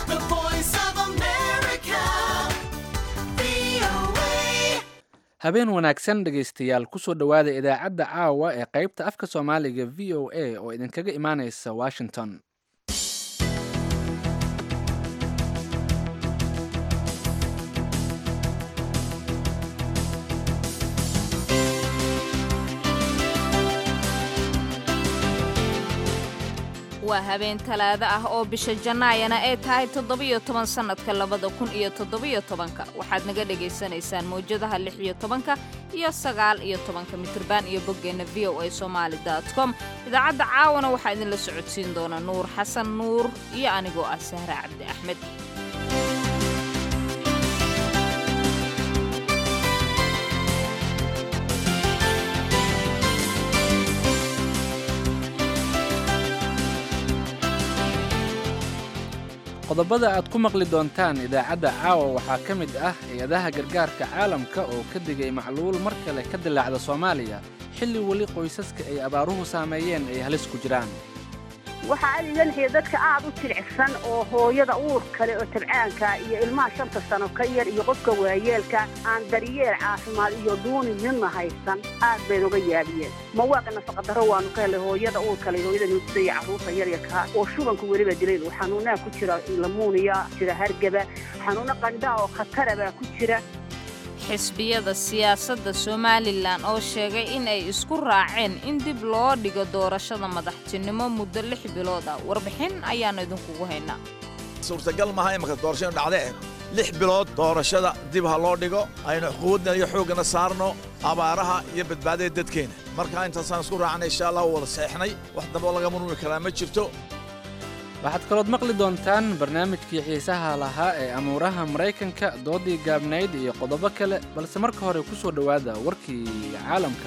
The voice of America. VOA. habeen wanaagsan dhegaystayaal kusoo dhowaada idaacadda caawa ee qaybta afka soomaaliga v o a oo idinkaga imaaneysa washington waa habeen talaado ah oo bisha jannaayana ay tahay toddobiyo toban sannadka labada kun iyo toddobiyo tobanka waxaad naga dhagaysanaysaan mawjadaha lix iyo tobanka iyo sagaal iyo tobanka mitriban iyo boggeenna v o a somaali dot com idaacadda caawana waxaa idinla socodsiin doona nuur xasan nuur iyo anigoo ah sahre cabdi axmed qodobada aad ku maqli doontaan idaacadda caawa waxaa ka mid ah hay-adaha gargaarka caalamka oo ka digay macluul mar kale ka dilaacda soomaaliya xilli weli qoysaska ay abaaruhu saameeyeen ay halis ku jiraan waxaa aad iga naxiya dadka aad u jilicsan oo hooyada uur kale oo tabcaanka iyo ilmaha shanta sano ka yar iyo qofka waayeelka aan daryeel caafimaad iyo duuni midna haysan aad bay noga yaabiyeen mawaaqa nafaqadaro waanu ka helay hooyada uur kale iyo hooyada nuugtada iyo carruurta yaryarka oo shubanku weliba dilay oo xanuunaha ku jira lamuuniya jira hargaba xanuuno qandhaa oo khatara baa ku jira xisbiyada siyaasadda somalilan oo sheegay in ay isku raaceen in dib loo dhigo doorashada madaxtinimo muddo lix bilood ah warbixin ayaannu idinkugu haynaa suurtagal maaha imanka doorashadu dhacde eh lix bilood doorashada dib ha loo dhigo aynu xuquuqdna iyo xooggana saarno abaaraha iyo badbaadada dadkeena marka intaasaan isku raacnay insha allah wada seexnay wax dambe oo laga murmi karaa ma jirto waxaad kalood maqli doontaan barnaamijkii xiisaha lahaa ee amuuraha maraykanka doodii gaabnayd iyo qodobo kale balse marka hore ku soo dhowaada warkii caalamka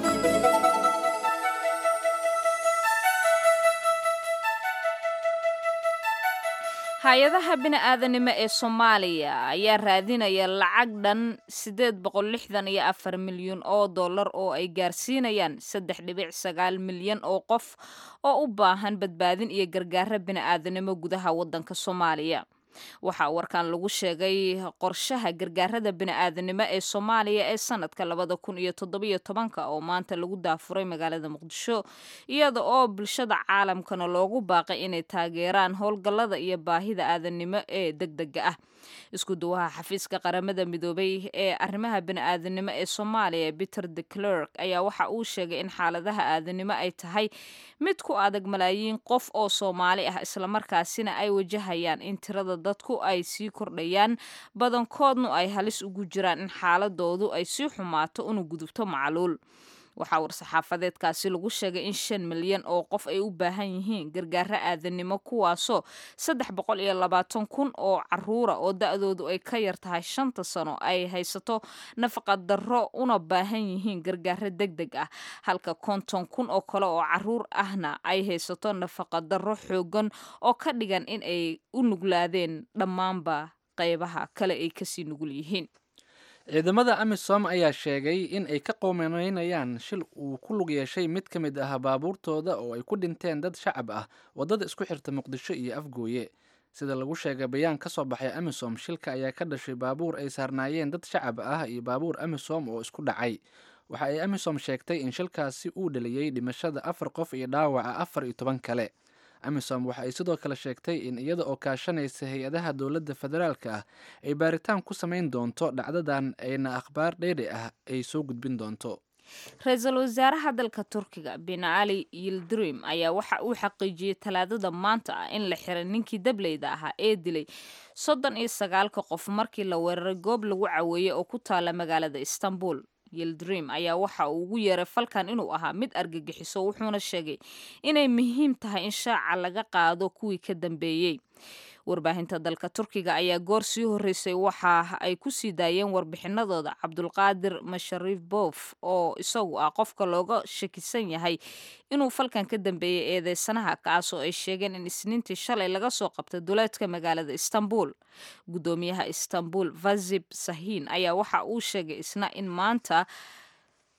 hay-adaha bini'aadanimo ee soomaaliya ayaa raadinaya lacag dhan siddeed boqol lixdan iyo afar milyan oo dollar oo ay gaarsiinayaan saddex dhibic sagaal milyan oo qof oo u baahan badbaadin iyo gargaaro bini'aadanimo gudaha waddanka soomaaliya waxaa warkan lagu sheegay qorshaha gargaarada bini'aadanimo ee soomaaliya ee sanadka labada kun iyo toddobiyo tobanka oo maanta lagu daafuray magaalada muqdisho iyada oo bulshada caalamkana loogu baaqay inay taageeraan howlgallada iyo baahida aadanimo ee degdega ah isku duwaha xafiiska qaramada midoobay ee arrimaha bini'aadanimo ee soomaaliya peter de clerk ayaa waxa uu sheegay in xaaladaha aadanimo ay tahay mid ku adag malaayiin qof oo soomaali ah islamarkaasina ay wajahayaan in tirada dadku ay sii kordhayaan badankoodnu ay halis ugu jiraan in xaaladoodu ay sii xumaato una gudubto macluul waxaa war-saxaafadeedkaasi lagu sheegay in shan milyan oo qof ay u baahan yihiin gargaaro aadanimo kuwaasoo saddex boqol iyo labaatan kun oo caruura oo da-doodu ay ka yar tahay shanta sano ay haysato nafaqa darro una baahan yihiin gargaaro deg deg ah halka konton kun oo kale oo caruur ahna ay haysato nafaqa darro xoogan oo ka dhigan in ay u nuglaadeen dhammaanba qaybaha kale ay kasii nugul yihiin ciidamada amisom ayaa sheegay in ay ka qowmeynayaan shil uu ku lug yeeshay mid ka mid ah baabuurtooda oo ay ku dhinteen dad shacab ah waddada isku xirta muqdisho iyo afgooye sida lagu sheegay bayaan ka soo baxay amisom shilka ayaa ka dhashay baabuur ay saarnaayeen dad shacab ah iyo baabuur amisom oo isku dhacay waxa ay amisom sheegtay in shilkaasi uu dhaliyey dhimashada afar qof iyo dhaawaca afar iyo toban kale amisom waxa ay sidoo kale sheegtay in iyada oo kaashanaysa hay-adaha dowladda federaalka ah ay baaritaan ku samayn doonto dhacdadan ayna akhbaar dheeri ah ay soo gudbin doonto ra-iisul wasaaraha dalka turkiga bin ali yildirim ayaa waxa uu xaqiijiyey talaadada maanta ah in la xiray ninkii dableyda ahaa ee dilay soddon iyo sagaalka qof markii la weeraray goob lagu caweeyey oo ku taala magaalada istanbul yildrim ayaa waxa uu ugu yeeray falkan inuu ahaa mid argagixiso wuxuuna sheegay inay muhiim tahay in shaaca laga qaado kuwii ka dambeeyey warbaahinta dalka turkiga ayaa goor sii horreysay waxa ay ku sii daayeen warbixinadooda cabdulqaadir mashariif boof oo isagu ah qofka looga shakisan yahay inuu falkan ka dambeeyey eedeysanaha kaasoo ay sheegeen in isniintii shalay laga soo qabtay duleedka magaalada istanbul guddoomiyaha istanbul vazib sahin ayaa waxa uu sheegay isna in maanta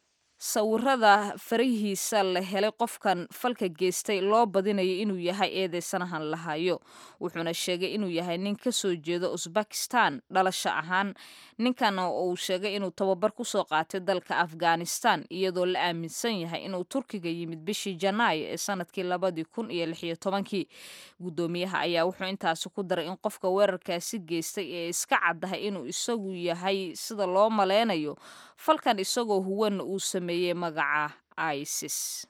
sawirada farihiisa la helay qofkan falka geystay loo badinayo inuu yahay eedeysanahan lahayo wuxuuna sheegay inuu yahay nin kasoo jeeda usbakistan dhalasho ahaan ninkan uu sheegay inuu tababar kusoo qaatay dalka afghanistan iyadoo la aaminsan yahay inuu turkiga yimid bishii janaayo ee sanadkii labadii kun iyo lixiyo tobankii guddoomiyaha ayaa wuxuu intaasi ku daray in qofka weerarkaasi geystay ee iska caddahay inuu isagu yahay sida loo maleynayo falkan isagoo huwanna uu sameeyey magaca isis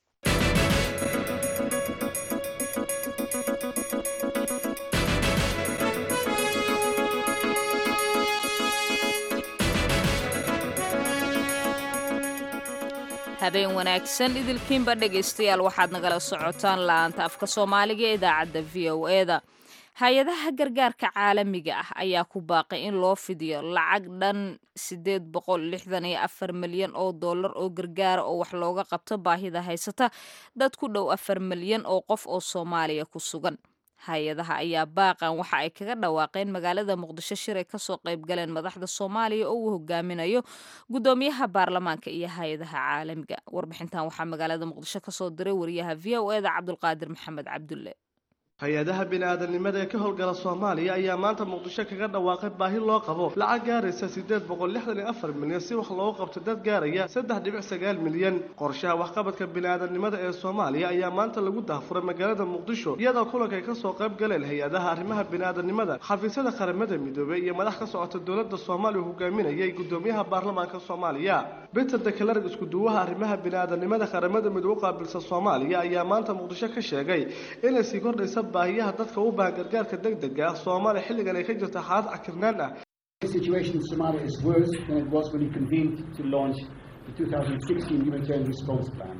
habeen wanaagsan idilkiinba dhegaystayaal waxaad nagala socotaan la-aanta afka soomaaliga ee idaacadda v o eda hay-adaha gargaarka caalamiga ah ayaa ku baaqay in loo fidiyo lacag dhan sideed boqol lixdan iyo afar milyan oo dollar oo gargaara oo wax looga qabto baahida haysata dad ku dhow afar milyan oo qof oo soomaaliya ku sugan hay-adaha ayaa baaqan waxa ay kaga dhawaaqeen magaalada muqdisho shir ay kasoo qayb galeen madaxda soomaaliya oo uu hogaaminayo guddoomiyaha baarlamaanka iyo hay-adaha caalamiga warbixintan waxaa magaalada muqdisho kasoo diray wariyaha v o eda cabdulqaadir maxamed cabdulle hay-adaha bini-aadanimada ee ka howlgala soomaaliya ayaa maanta muqdisho kaga dhawaaqay baahi loo qabo lacag gaaraysa siddeed boqol lixdan iyo afar milyan si wax loogu qabto dad gaaraya saddex dhibic sagaal milyan qorshaha waxqabadka bini-aadanimada ee soomaaliya ayaa maanta lagu dahfuray magaalada muqdisho iyadoo kulanka ay kasoo qayb galeen hay-adaha arrimaha bini-aadanimada xafiisyada qaramada midoobey iyo madax ka socota dowladda soomaaliya hogaaminayay guddoomiyaha baarlamaanka soomaaliya peter dekelarg iskuduwaha arrimaha bini-aadanimada qaramada midoobe u qaabilsan soomaaliya ayaa maanta muqdisho ka sheegay inay sii kordhaysa baahiyaha dadka u baahan gargaarka degdega ah soomaaliya xilligan ay ka jirta xaalad cakirnaan ah The situation in Somalia is worse than it was when we convened to launch the 2016 humanitarian response plan.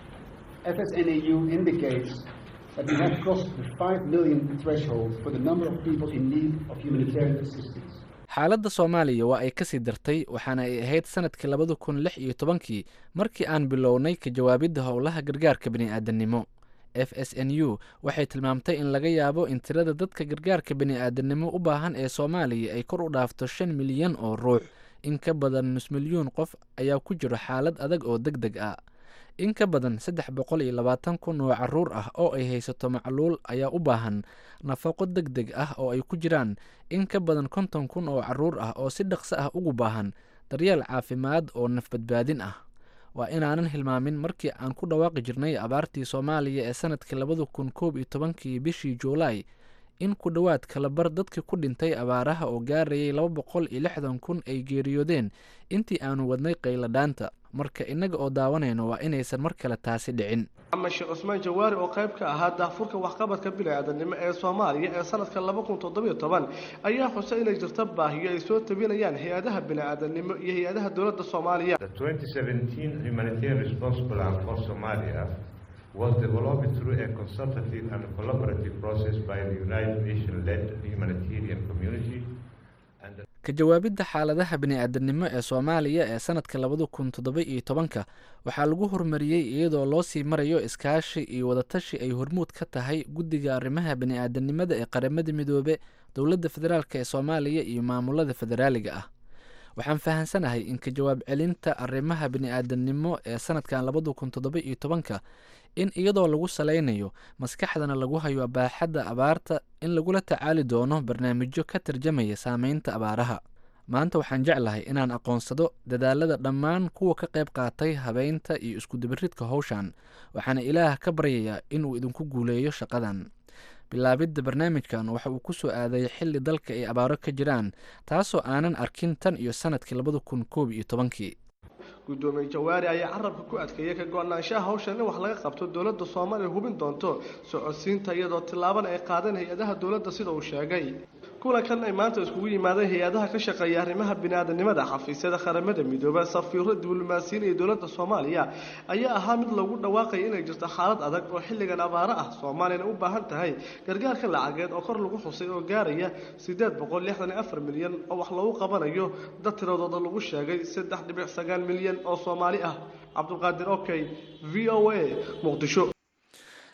FSNAU indicates that we have crossed the 5 million threshold for the number of people in need of humanitarian assistance. xaaladda soomaaliya waa ay kasii dartay waxaana ay ahayd sanadkii labada kun lix iyo tobankii markii aan bilownay ka jawaabidda howlaha gargaarka bini'aadanimo f s n u waxay tilmaamtay in laga yaabo in tirada dadka gargaarka bini'aadanimo u baahan ee soomaaliya ay kor u dhaafto shan milyan oo ruux in ka badan nus milyuun qof ayaa ku jiro xaalad adag oo deg deg ah in ka badan saddex boqol iyo labaatan kun oo caruur ah oo ay haysato macluul ayaa u baahan nafaqo deg deg ah oo ay ku jiraan in ka badan konton kun oo caruur ah oo si dhaqso ah ugu baahan daryeel caafimaad oo nafbadbaadin ah waa inaanan hilmaamin markii aan ku dhawaaqi jirnay abaartii soomaaliya ee sanadkii labada kun koob iyo tobankii bishii juulaay in ku dhowaad kalabar dadkii ku dhintay abaaraha oo gaarayay laba boqol iyo lixdan kun ay geeriyoodeen intii aanu wadnay qayladhaanta marka innaga oo daawanayno waa inaysan mar kale taasi dhicin maxamed sheekh cusmaan jawaari oo qayb ka ahaa daafurka waxqabadka bini-aadanimo ee soomaaliya ee sanadka laba kun toddobiyo toban ayaa xusay inay jirto baahiyo ay soo tabinayaan hay-adaha bini-aadanimo iyo hay-adaha dowladda soomaaliya The 2017 humanitarian response plan for Somalia was developed through a consultative and collaborative process by the United Nations-led humanitarian community and the ka jawaabidda xaaladaha bini-aadanimo ee soomaaliya ee sanadka labada kun toddoba iyo tobanka waxaa lagu horumariyey iyadoo loo sii marayo iskaashi iyo wadatashi ay hormuud ka tahay guddiga arrimaha bini-aadanimada ee qaramada midoobe dowladda federaalk ee soomaaliya iyo maamulada federaaliga ah waxaan fahansanahay in ka jawaab celinta arrimaha bini-aadanimo ee sanadkan labada kun toddoba iyo tobanka in iyadoo lagu saleynayo maskaxdana lagu hayo baaxadda abaarta in lagula tacaali doono barnaamijyo ka tarjamaya saameynta abaaraha maanta waxaan jeclahay inaan aqoonsado dadaalada dhammaan kuwa ka qayb qaatay habeynta iyo iskudabaridka howshan waxaana ilaah ka baryayaa inuu idinku guuleeyo shaqadan bilaabidda barnaamijkan waxa uu ku soo aaday xilli dalka ay abaaro ka jiraan taasoo aanan arkin tan iyo sanadkii labada kun koob iyo tobankii guddoomiye jawaari ayaa carabka ku adkeeyay ka go-naanshaha hawshan in wax laga qabto dowladda soomaaliya hubin doonto socodsiinta iyadoo tillaabana ay qaadeen hay-adaha dowladda sida uu sheegay kulankan ay maanta iskugu yimaadeen hay-adaha ka shaqeeya arrimaha bini-aadanimada xafiisyada qaramada midooba safiiro diblomaasiyiin iyo dowladda soomaaliya ayaa ahaa mid lagu dhawaaqaya inay jirto xaalad adag oo xilligan abaaro ah soomaaliyana u baahan tahay gargaarka lacageed oo kor lagu xusay oo gaaraya siddeed boqol lixdan iyo afar milyan oo wax lagu qabanayo dad tiradooda lagu sheegay saddex dhibic sagaal milyan oo soomaali ah cabdulqaadir okey v o a muqdisho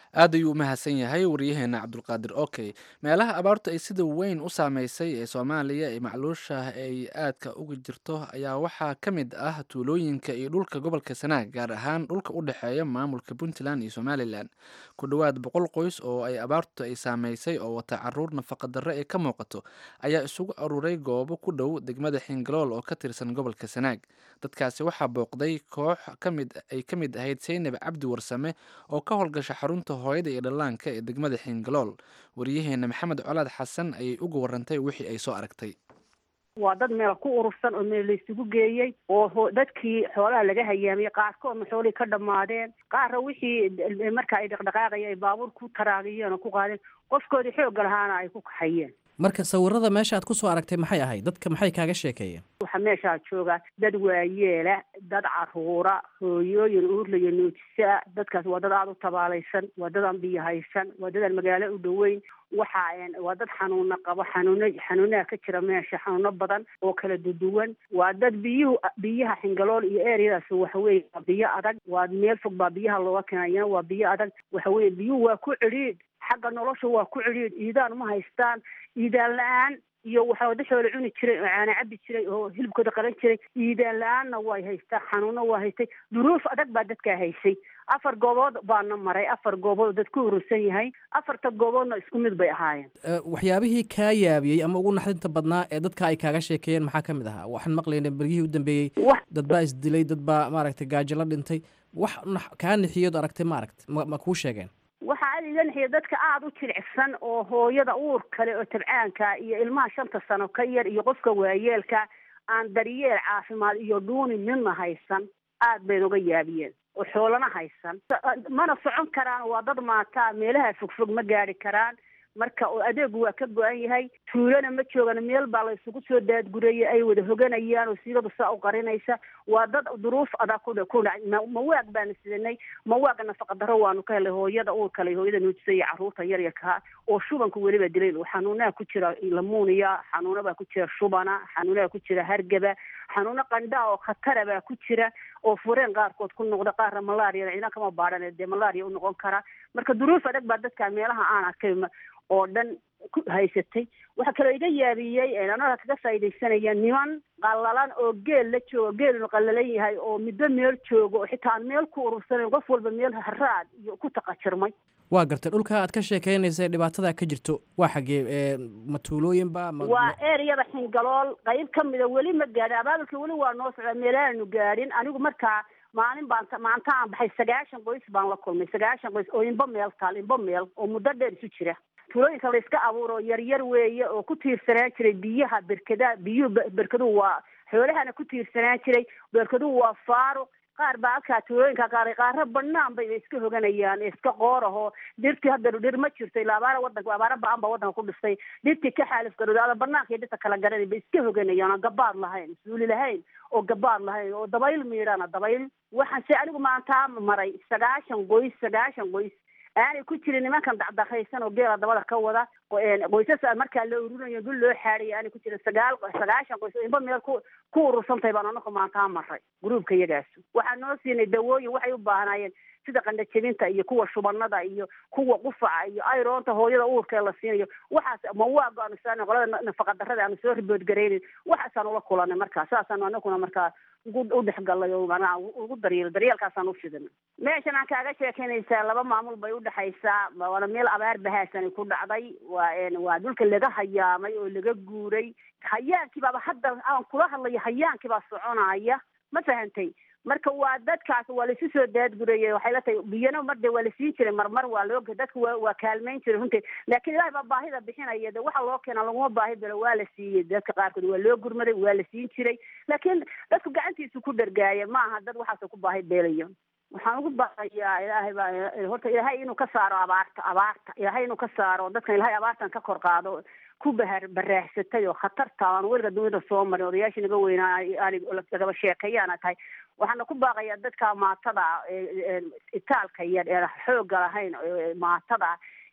aad ayuu u mahadsan yahay waryaheena cabdulqaadir okey meelaha abaartu ay sida weyn u saameysay ee soomaaliya ee macluusha ay aadka uga jirto ayaa waxaa ka mid ah tuulooyinka iyo dhulka gobolka sanaag gaar ahaan dhulka u dhexeeya maamulka puntland iyo somalilan ku dhowaad boqol qoys oo ay abaartu ay saameysay oo wata caruur nafaqadarre ee ka muuqato ayaa isugu aruuray goobo ku dhow degmada xingalool oo ka tirsan gobolka sanaag dadkaasi waxaa booqday koox kamid ay ka mid ahayd seynab cabdi warsame oo ka howlgasha xarunta hooyada iyo dhallaanka ee degmada xingalool waryaheena maxamed colaad xasan ayay uga warantay wixii ay soo aragtay waa dad meel ku urursan oo meel laysugu geeyey oo ho- dadkii xoolaha laga hayaamiyey qaarkoodna xoolihii ka dhammaadeen qaarna wixii marka ay dhaqdhaqaaqaya ay baabuur ku taraagiyeen oo ku qaadeen qofkoodii xoogga lahaana ay ku kaxayeen marka sawirada meesha aad kusoo aragtay maxay ahayd dadka maxay kaaga sheekeeyeen waxaa meeshaa jooga dad waayeela dad caruura hooyooyin uurlaya nuujisa dadkaas waa dad aada u tabaalaysan waa dad aan biyo haysan waa dad aan magaalo u dhoweyn waxa waa dad xanuuna qabo xanuuno xanuunaha ka jira meesha xanuuno badan oo kala duduwan waa dad biyuhu biyaha xingalool iyo eryadaas waxaweye waa biyo adag waa meel fog baa biyaha looga keenaya waa biyo adag waxaweye biyuhu waa ku cidhiidh xagga nolosha waa ku cidhiidh iidaan uma haystaan iidaan la-aan iyo waxaa wadaxoola cuni jiray oo caana cabi jiray oo hilibkooda qalan jiray iidaan la-aanna way haystaa xanuuno waa haystay duruuf adag baa dadkaa haysay afar goobood baana maray afar goobood oo dad ku urursan yahay afarta gooboodna isku mid bay ahaayeen Eh, waxyaabihii kaa yaabiyey ama ugu naxdinta badnaa ee dadka ay kaaga sheekeeyeen maxaa ka mid ahaa waxaan maqlaynay bergihii u dambeeyey wax dad baa isdilay dad baa maaragtay gaajo la dhintay wax nax- kaa nixiyood aragtay ma aragt ma ma kuu sheegeen waxaa aad iga naxiya dadka aada u jilicsan oo hooyada uur kale oo tabcaanka iyo ilmaha shanta sano ka yar iyo qofka waayeelka aan daryeel caafimaad iyo dhuuni midna haysan aad bay noga yaabiyeen oo xoolana haysan mana socon karaan waa dad maataa meelaha fogfog ma gaari karaan marka oo adeegu waa ka go-an yahay tuulana ma joogan meel baa la isugu soo daadgurayay ay wada hoganayaan oo siigadu saa u qarinaysa waa dad duruuf adag ku ku dhacay ma- mawaag baana sidanay mawaaga nafaqadaro waanu ka helay hooyada uurka le hooyada nuujisa iyo carruurta yaryarkaa oo shubanku weliba dilay xanuunaha ku jira lamuuniya xanuuna baa ku jira shubana xanuunaha ku jira hargaba xanuuno qandhaa oo khatara baa ku jira oo fureen qaarkood ku noqda qaarna malaria ciidan kama baadhan dee malaria u noqon kara marka duruuf adag baa dadka meelaha aan arkay ma- oo dhan ku haysatay waxaa kaloo iga yaabiyey anaga kaga faaidaysanaya niman qallalan oo geel la joogo geelunu qallalan yahay oo middo meel joogo oo xitaa aan meel ku urursanayn qof walba meel haraad iyo ku taqajirmay waa gartay dhulka aad ka sheekeynaysay dhibaatada ka jirto waa xaggee eh, ma tuulooyinba ma waa ma- ereyada xingalool qayb ka mida weli ma gaadhin abaabulka weli waa noo socdaa meelaanu gaadhin anigu markaa maalin baan maanta aan baxay sagaashan qoys baan la kulmay sagaashan qoys oo inba meel taal inba meel oo muddo dheer isu jira tuulooyinka la iska abuuro yaryar weeye oo ku tiirsanaan jiray biyaha berkada biyuhu be- berkaduhu waa xoolahana ku tiirsanaan jiray berkaduhu waa faaro qaar baa halkaa tuulooyinka qaar qaaro banaan bay iska hoganayaan iska qooraho dhirtii hadda dhir ma jirto ilaa abaara wadanka abaara ba-an baa wadanka ku dhistay dhirtii ka xaalif garoodaada banaanka iyo dhirta kala garanay bay iska hoganayaan oo gabaad lahayn suuli lahayn oo gabaad lahayn oo dabayl miidhana dabayl waxaan se anigu maantaa maray sagaashan qoys sagaashan qoys aanay ku jirin nimankan dacdaqaysan oo geela dabada ka wada oo, een, qoysas aan markaa la ururinayo dul loo xaadhaya aanay ku jirin sagaal sagaashan qoys oo inba meel ku ku urursantahay baan anaku maantaa maray gruubka iyagaas waxaan noo siinay dawooyin waxay u baahnaayeen sida qandhajebinta iyo kuwa shubanada iyo kuwa qufaca iyo ayroonta hooyada uurka la siinayo waxaas mawaago aanu saarnay qolada na- nafaqadarrada aanu soo riboodgaraynin waxaasaan ula kulanay markaa saasaan anaguna markaa ugu u dhexgalay oo manaa ugu daryeel daryeelkaasaan u fidinay meeshan aan kaaga sheekeynaysaa laba maamul bay udhexaysaa waana meel abaar bahaasani ku dhacday waa een, waa dhulka laga hayaamay oo laga guuray hayaankii baaba hadda aan kula hadlayo hayaankii baa soconaya ma fahantay marka waa dadkaas waa laisu soo daadgurayay waxay la tahay biyana marde waa la siin jiray marmar waa loo dadka waa waa kaalmayn jiray runtii laakiin ilahay baa baahida bixinaya de waxa loo keena laguma baahi belo waa la siiyey dadka qaarkood waa loo gurmaday waa la siin jiray laakiin dadku gacantiisu ku dhargaaya ma aha dad waxaas ku baahi beelayo waxaan ugu baaqayaa ilaahay baa horta ilaahay inuu ka saaro abaarta abaarta ilaahay inuu ka saaro dadkan ilaahay abaartan ka kor qaado ku bahar baraahsatay oo khatarta aan weliga dunida soo marin odayaashii naga weynaa aanay lagaba sheekeeyaana tahay waxaana ku baaqayaa dadka maatada ah, ee- ee itaalka yar ee xoogga lahayn ee maatada ah,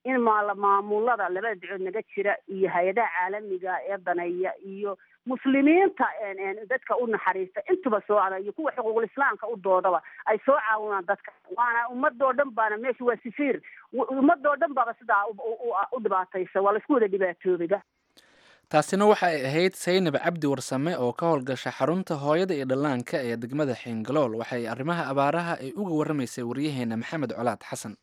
in maala maamulada labada ducood naga jira iyo hay-adaha caalamiga ee daneeya iyo muslimiinta dadka u naxariista intuba soo ada iyo kuwa xuquuqul islaamka u doodaba ay soo caawinaan dadka waana ummadoo dhan baana meesha waa sifiir ummadoo dhan baaba sidaa u dhibaataysa waa laisku wada dhibaatoobida taasina waxa ay ahayd saynab cabdi warsame oo ka howlgasha xarunta hooyada iyo dhallaanka ee degmada xiingalool waxay arrimaha abaaraha ay uga warramaysay waryaheena maxamed colaad xasan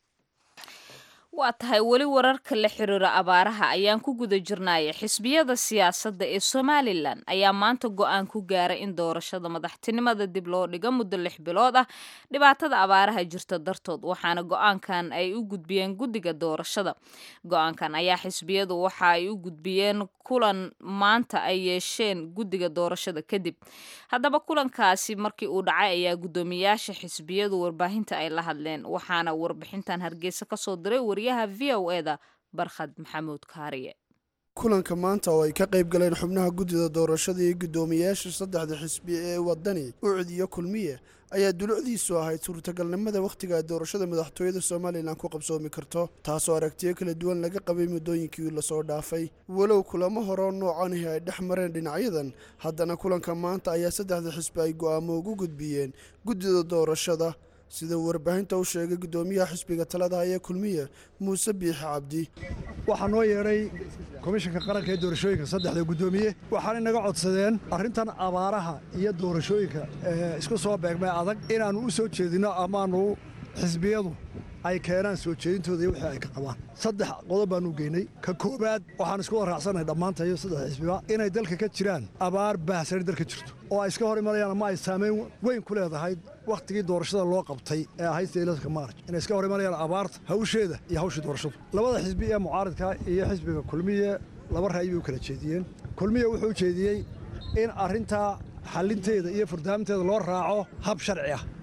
waa tahay weli wararka la xiriira abaaraha ayaan ku guda jirnaya xisbiyada siyaasadda ee somalilan ayaa maanta go-aan ku gaaray in doorashada madaxtinimada dib loo dhigo muddo lix bilood ah dhibaatada abaaraha jirta dartood waxaana go-aankan ay u gudbiyeen guddiga doorashada go-aankan ayaa xisbiyadu waxa ay u gudbiyeen kulan maanta ay yeesheen guddiga doorashada kadib haddaba kulankaasi markii uu dhacay ayaa guddoomiyaasha xisbiyadu warbaahinta ay la hadleen waxaana warbixintan hargeysa kasoo diray wariyaha v o e da barkhad maxamuud kaariye kulanka maanta oo ay ka qayb galeen xubnaha guddida doorashada iyo guddoomiyayaasha saddexda xisbi ee wadani ucud iyo kulmiye ayaa dulucdiisu ahayd suurtagalnimada wakhtiga ay doorashada madaxtooyada somalilan ku qabsoomi karto taasoo aragtiyo kala duwan laga qabay muddooyinkii lasoo dhaafay walow kulamo horeo noocanihi ay dhex mareen dhinacyadan haddana kulanka maanta ayaa saddexda xisbi ay go'aamo ugu gudbiyeen guddida doorashada sida uu warbaahinta u sheegay guddoomiyaha xisbiga talada haya kulmiye muuse biixi cabdi waxaa noo yeedhay komishanka qaranka ee doorashooyinka saddexda guddoomiye waxaana inaga codsadeen arrintan abaaraha iyo doorashooyinka ee isku soo beegmay adag inaannu u soo jeedinno amaanu xisbiyadu ay keenaan soo jeedintooda iyo wixii ay ka qabaan saddex qodob baanu geynay ka koowaad waxaan isku waraacsanay dhammaantayo saddex xisbiba inay dalka ka jiraan abaar baahsani dalka jirto oo ay iska hor imanayaan ama ay saamayn weyn ku leedahay wakhtigii doorashada loo qabtay ee ahayd seeladka maarj inay iska hor imanayaan abaarta hawsheeda iyo hawshii doorashadu labada xisbi ee mucaaridka iyo xisbiga kulmiye laba ra'yi bay u kala jeediyeen kulmiye wuxuu jeediyey in arrintaa xallinteeda iyo furdaaminteeda loo raaco hab sharci ah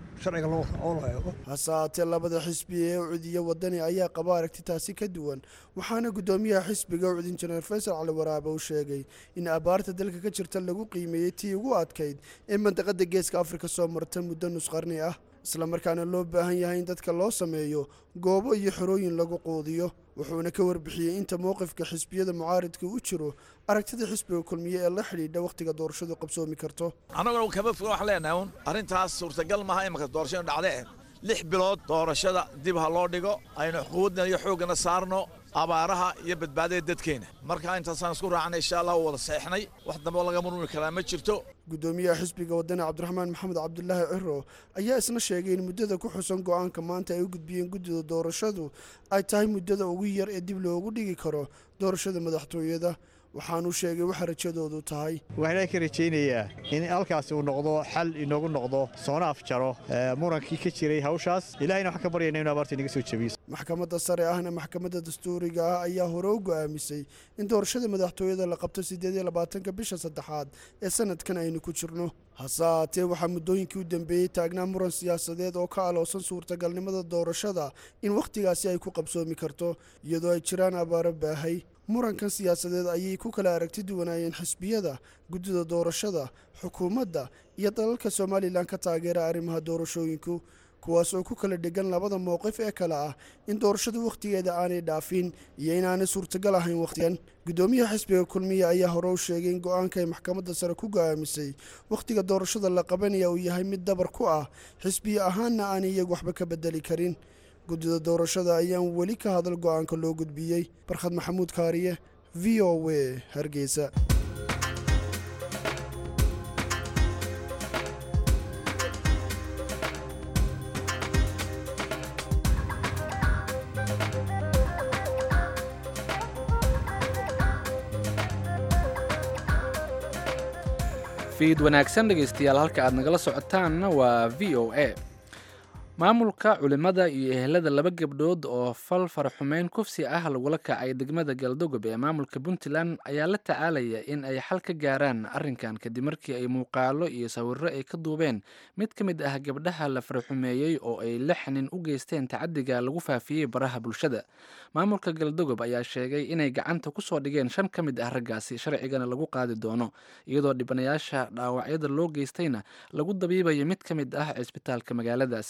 hase haatee labada xisbi ee ucud iyo wadani ayaa qaba aragti taasi ka duwan waxaana guddoomiyaha xisbiga ucud injineer faysal cali waraabe uu sheegay in abaarta dalka ka jirta lagu qiimeeyey tii ugu adkayd ee mandaqada geeska afrika soo marta muddo nusqarni ah islamarkaana loo baahan yahay in dadka loo sameeyo goobo iyo xorooyin lagu quudiyo wuxuuna ka warbixiyey inta mowqifka xisbiyada mucaaridka u jiro aragtida xisbiga kulmiye ee la xidhiidha wakhtiga doorashadu qabsoomi karto annaguna kama foga waxaan leenahay un arrintaas suurtagal maaha imanka doorashadu dhacdee lix bilood doorashada dib ha loo dhigo aynu quudna iyo xooggana saarno abaaraha iyo badbaadada dadkeena marka intaasaan isku raacnay insha allah wada seexnay wax dambe oo laga murmuri karaa ma jirto guddoomiyaha xisbiga wadani cabdiraxmaan maxamed cabdulaahi ciro ayaa isna sheegay in muddada ku xusan go'aanka maanta ay u gudbiyeen guddida doorashadu ay tahay muddada ugu yar ee dib loogu dhigi karo doorashada madaxtooyada waxaanuu sheegay waxa rajadoodu tahay waxaan ka rajaynayaa in halkaasi uu noqdo xal inoogu noqdo soona afjaro murankii ka jiray hawshaas ilahayna waxaan ka baryayna inu abaarta inaga soo jebiyo maxkamadda sare ahna maxkamadda dastuuriga ah ayaa hore u go'aamisay in doorashada madaxtooyada la qabto siddeed iyo labaatanka bisha saddexaad ee sanadkan aynu ku jirno hase haatee waxaa muddooyinkii u dambeeyey taagnaa muran siyaasadeed oo ka aloosan suurtagalnimada doorashada in wakhtigaasi ay ku qabsoomi karto iyadoo ay jiraan abaaro baahay murankan siyaasadeed ayay ku kala aragti duwanaayeen xisbiyada guddida doorashada xukuumadda iyo dalalka somalilan ka taageera arrimaha doorashooyinku kuwaas oo ku kala dhegan labada mowqif ee kale ah in doorashadu wakhtigeeda aanay dhaafin iyo inaanay suurtagal ahayn wakhtigan guddoomiyaha xisbiga kulmiye ayaa hore u sheegay in go-aanka ay maxkamadda sare ku go'aamisay wakhtiga doorashada la qabanaya uu yahay mid dabar ku ah xisbiye ahaanna aanay iyagu waxba ka bedeli karin guddida doorashada ayaan weli ka hadal go'aanka loo gudbiyey barkhad maxamuud kaariye v o w hargeysa fiid wanaagsan dhegaystayaal halka aad nagala socotaanna waa v o a maamulka culimmada iyo ehelada laba gabdhood oo fal faraxumeyn kufsi ah lagula kacay degmada galdogob ee maamulka puntland ayaa la tacaalaya in ay xal ka gaaraan arrinkan kadib markii ay muuqaalo iyo sawirro ay ka duubeen mid ka mid ah gabdhaha la faraxumeeyey oo ay lix nin u geysteen tacadiga lagu faafiyey baraha bulshada maamulka galdogob ayaa sheegay inay gacanta kusoo dhigeen shan ka mid ah raggaasi sharcigana lagu qaadi doono iyadoo dhibanayaasha dhaawacyada loo geystayna lagu dabiibayo mid ka mid ah cisbitaalka magaaladaasi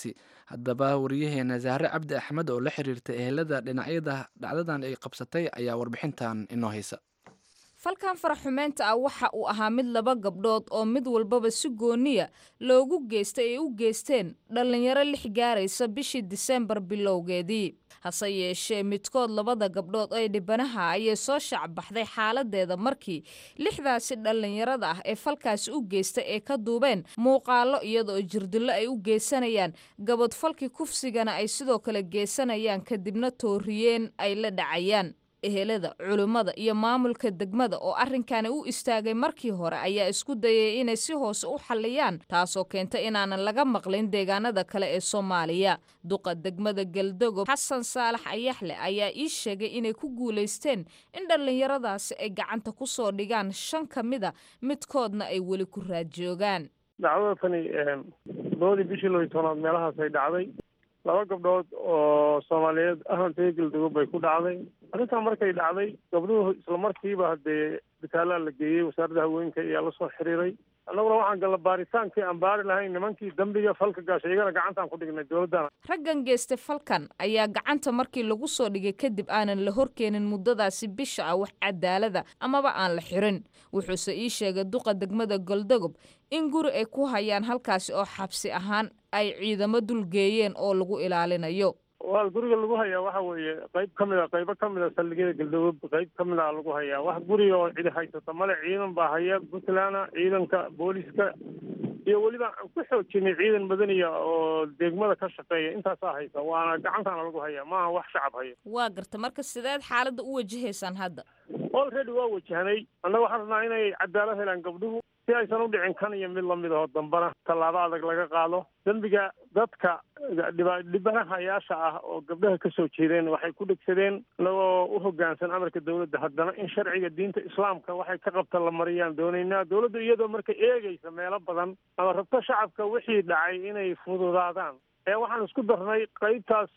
haddaba wariyaheena zahre cabdi axmed oo la xiriirta ehelada dhinacyada dhacdadan ay qabsatay ayaa warbixintan inoo haysa falkan faraxumeynta ah waxa uu ahaa mid laba gabdhood oo mid walbaba si gooniya loogu geystay ay u geysteen dhallinyaro lix gaaraysa bishii diseembar bilowgeedii hase yeeshee midkood labada gabdhood ee dhibanaha ayay soo shacbaxday xaaladeeda markii lixdaasi dhallinyarada ah ee falkaasi u geystay ee ka duubeen muuqaalo iyadoo jirdillo ay u geysanayaan gabadfalkii kufsigana ay sidoo kale geysanayaan kadibna tooriyeen ay la dhacayaan ehelada culimmada iyo maamulka degmada oo arrinkani u istaagay markii hore ayaa isku dayay inay si hoose u xalliyaan taasoo keentay inaanan laga maqlin deegaanada kale ee soomaaliya duqa degmada galdogob xasan saalax ayaxle ayaa ii sheegay inay ku guulaysteen in dhallinyaradaasi ay gacanta ku soo dhigaan shan ka mida midkoodna ay weli ku raadjoogaan dacwada tani labadii bishii loo iyo tobnaad meelahaas ay dhacday laba gabdhood oo soomaaliyeed ahantay galdugob bay ku dhacday arrintaa markay dhacday gabdhuhu isla markiiba haddee bitaalaa la geeyey wasaaradda haweenka ayaa la soo xiriiray annaguna waxaan galla baaritaankii aan baari lahayn nimankii dembiga falka gaashay iyagana gacantaan ku dhignay dowladdana raggan geystay falkan ayaa gacanta markii lagu soo dhigay kadib aanan la horkeenin muddadaasi bisha ah wax cadaalada amaba aan la xirin wuxuuse ii sheegay duqa degmada goldogob in guri ay ku hayaan halkaasi oo xabsi ahaan ay ciidamo dulgeeyeen oo lagu ilaalinayo waa guriga lagu hayaa waxa weeye qayb ka mid a qaybo ka mid a saldhigyada galdogob qayb ka mid a lagu hayaa wax guriga oo cidi haysata male ciidan baa haya puntland ciidanka booliska iyo weliba aan ku xoojinay ciidan madaniya oo degmada ka shaqeeya intaasaa haysa waana gacantaana lagu hayaa maaha wax shacab haya waa garta marka sideed xaaladda u wajahaysaan hadda already waa wajahnay annaga waxaan rabnaa inay cadaalad helaan gabdhuhu si aysan u dhicin kan iyo mid lamid aho dambana tallaabo adag laga qaado dembiga dadka dhiba- dhibanahayaasha ah oo gabdhaha ka soo jeedeen waxay ku dhegsadeen inagoo u hoggaansan amarka dowladda haddana in sharciga diinta islaamka waxay ka qabta la mariyaan doonaynaa dowladdu iyadoo marka eegaysa meelo badan ama rabto shacabka wixii dhacay inay fududaadaan ee waxaan isku darnay qaybtaas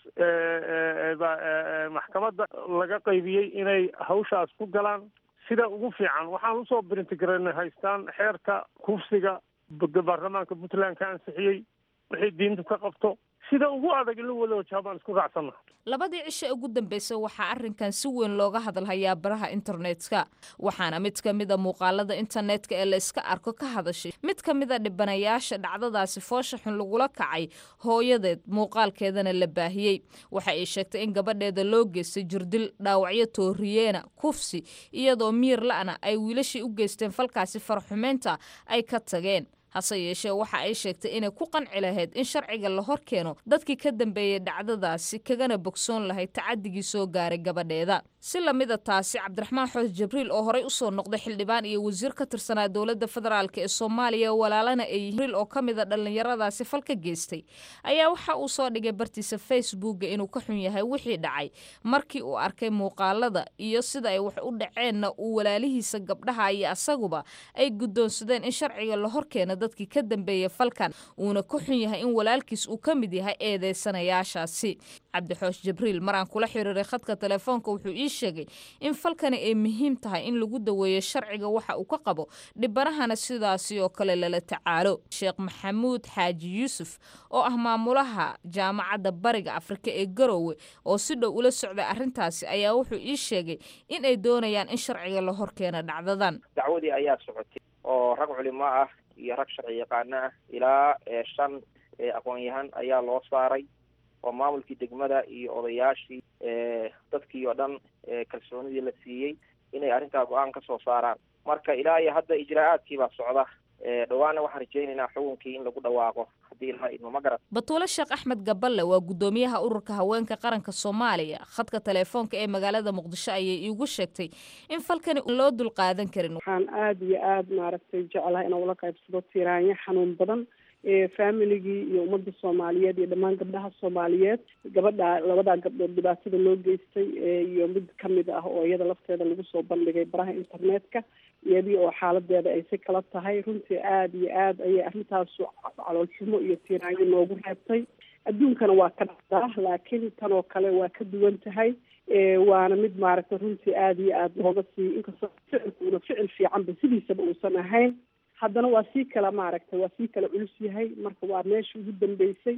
maxkamadda laga qaybiyey inay hawshaas ku galaan sida ugu fiican waxaan usoo brintigaranay haystaan xeerka kufsiga baarlamaanka puntland ka ansixiyey wixii diintu ka qabto sida ugu adag in la wada wajaha baan isku raacsanna labadii cisho ugu dambeysay waxaa arrinkan si weyn looga hadalhayaa baraha internetka waxaana mid ka mida muuqaalada internetka ee la iska arko ka hadashay mid ka mida dhibanayaasha dhacdadaasi foosha xun lagula kacay hooyadeed muuqaalkeedana la baahiyey waxa ay sheegtay in gabadheeda loo geystay jirdil dhaawacyo tooriyeena kufsi iyadoo miir la'na ay wiilashii u geysteen falkaasi farxumeynta ay ka tageen hase yeeshee waxa ay sheegtay inay ku qanci lahayd in sharciga la hor keeno dadkii ka dambeeyey dhacdadaasi kagana bogsoon lahayd tacadigii soo gaaray gabadheeda si lamida taasi cabdiraxmaan xoos jibriil oo horey usoo noqday xildhibaan iyo wasiir ka tirsanaa dowladda federaalk ee soomaaliya walaalana ay jibriil oo ka mida dhallinyaradaasi falka geystay ayaa waxa uu soo dhigay bartiisa facebooka inuu ka xun yahay wixii dhacay markii uu arkay muuqaalada iyo sida ay wax u dhaceenna uu walaalihiisa gabdhaha iyo asaguba ay guddoonsadeen in sharciga la hor keeno dadkii ka dambeeyey falkan uuna ka xun yahay in walaalkiis uu ka mid yahay eedeysanayaashaasi cabdixoosh jibriil maraan kula xiriiray khadka telefoonka wuxuu ii sheegay in falkani ay muhiim tahay in lagu daweeyo sharciga waxa uu ka qabo dhibanahana sidaasi oo kale lala tacaalo sheekh maxamuud xaaji yuusuf oo ah maamulaha jaamacadda bariga afrika ee garoowe oo si dhow ula socday arrintaasi ayaa wuxuu ii sheegay in ay doonayaan in sharciga la hor keeno dhacdadan dacwadii ayaa socotay oo rag culimo ah iyo rag sharci yaqaano ah ilaa shan aqoon-yahan ayaa loo saaray oo maamulkii degmada iyo odayaashii dadkii oo dhan kalsoonidii la siiyey inay arrintaa go-aan ka soo saaraan marka ilaa iyo hadda ijraa'aadkii baa socda dhawaana waxaan rajaynaynaa xukunkii in lagu dhawaaqo haddii ilaa idmo ma garat batuule sheekh axmed gaballe waa guddoomiyaha ururka haweenka qaranka soomaaliya khadka telefoonka ee magaalada muqdisho ayay iigu sheegtay in falkani loo dulqaadan karin waxaan aada iyo aada maaragtay jecelahay inaan ula qaybsado tiraanyo xanuun badan familigii iyo ummadda soomaaliyeed iyo dhammaan gabdhaha soomaaliyeed gabadha labadaa gabdhood dhibaatada loo geystay iyo mid kamid ah oo iyada lafteeda lagu soo bandhigay baraha internetka iyadii oo xaaladeeda ay si kala tahay runtii aada iyo aada ayay arrintaasu caloolxumo iyo tiiraanyo noogu reebtay adduunkana waa ka dhacdaa laakiin tan oo kale waa ka duwan tahay waana mid maaragtay runtii aada iyo aada looga sii inkastoo ficilkuuna ficil fiicanba sidiisaba uusan ahayn haddana waa sii kala maaragtay waa sii kala culus yahay marka waa meesha ugu dambeysay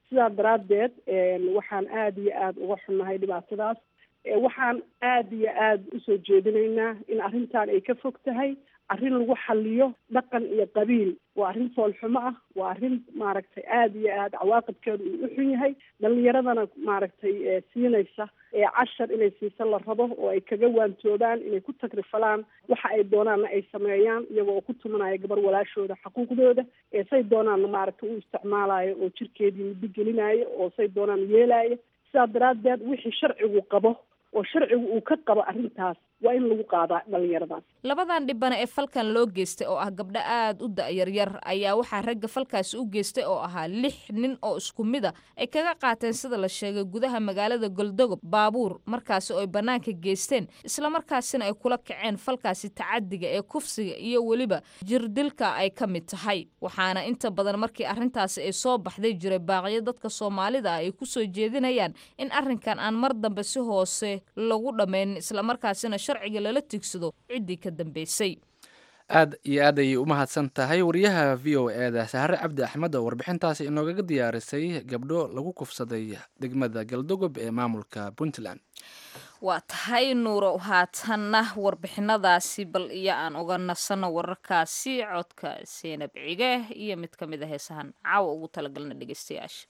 sidaa daraaddeed waxaan aada iyo aada uga xunnahay dhibaatadaas waxaan aada iyo aada usoo jeedinaynaa in arrintan ay ka fog tahay arrin lagu xaliyo dhaqan iyo qabiil waa arrin foolxumo ah waa arrin maaragtay aada iyo aada cawaaqibkeedu uu u xun yahay dhalinyaradana maaragtay siinaysa cashar inay siisa la rabo oo ay kaga waantoobaan inay ku tagrifalaan waxa ay doonaanna ay sameeyaan iyagoo oo ku tumanaya gabar walaashooda xaquuqdooda say doonaanna maaragtay u isticmaalayo oo jirkeedii muddo gelinaayo oo say doonaan yeelaayo sidaa daraaddeed wixii sharcigu qabo oo sharcigu uu ka qabo arrintaas waa in lagu qaadaa dhalinyaradaas labadan dhibana ee falkan loo geystay oo ah gabdho aada u da-yaryar ayaa waxaa ragga falkaasi u geystay oo ahaa lix nin oo isku mid a ay kaga qaateen sida la sheegay gudaha magaalada goldogob baabuur markaasi oo ay bannaanka geysteen islamarkaasina ay kula kaceen falkaasi tacadiga ee kufsiga iyo weliba jirdilka ay ka mid tahay waxaana inta badan markii arrintaasi ay soo baxday jiray baaqyo dadka soomaalida ah ay kusoo jeedinayaan in arrinkan aan mar dambe si hoose lagu dhammaynin islamarkaasina sharciga lala tigsado ciddii ka dambeysay aad iyo aad ayay u mahadsan tahay wariyaha v o eeda sahare cabdi axmed oo warbixintaasi inoogaga diyaarisay gabdho lagu kufsaday degmada galdogob ee maamulka puntland waa tahay nuuro haatanna warbixinadaasi bal iyo aan uga nasano wararkaasi codka seenab cige iyo mid ka mid a heesahan caawa ugu talagalna dhegeystayaasha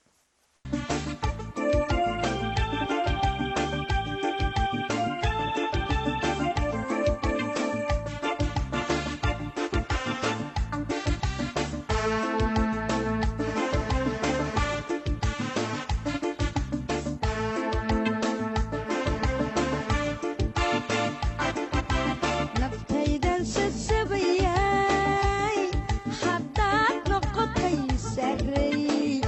naftaydan sasabayay haddaad noqotay sarey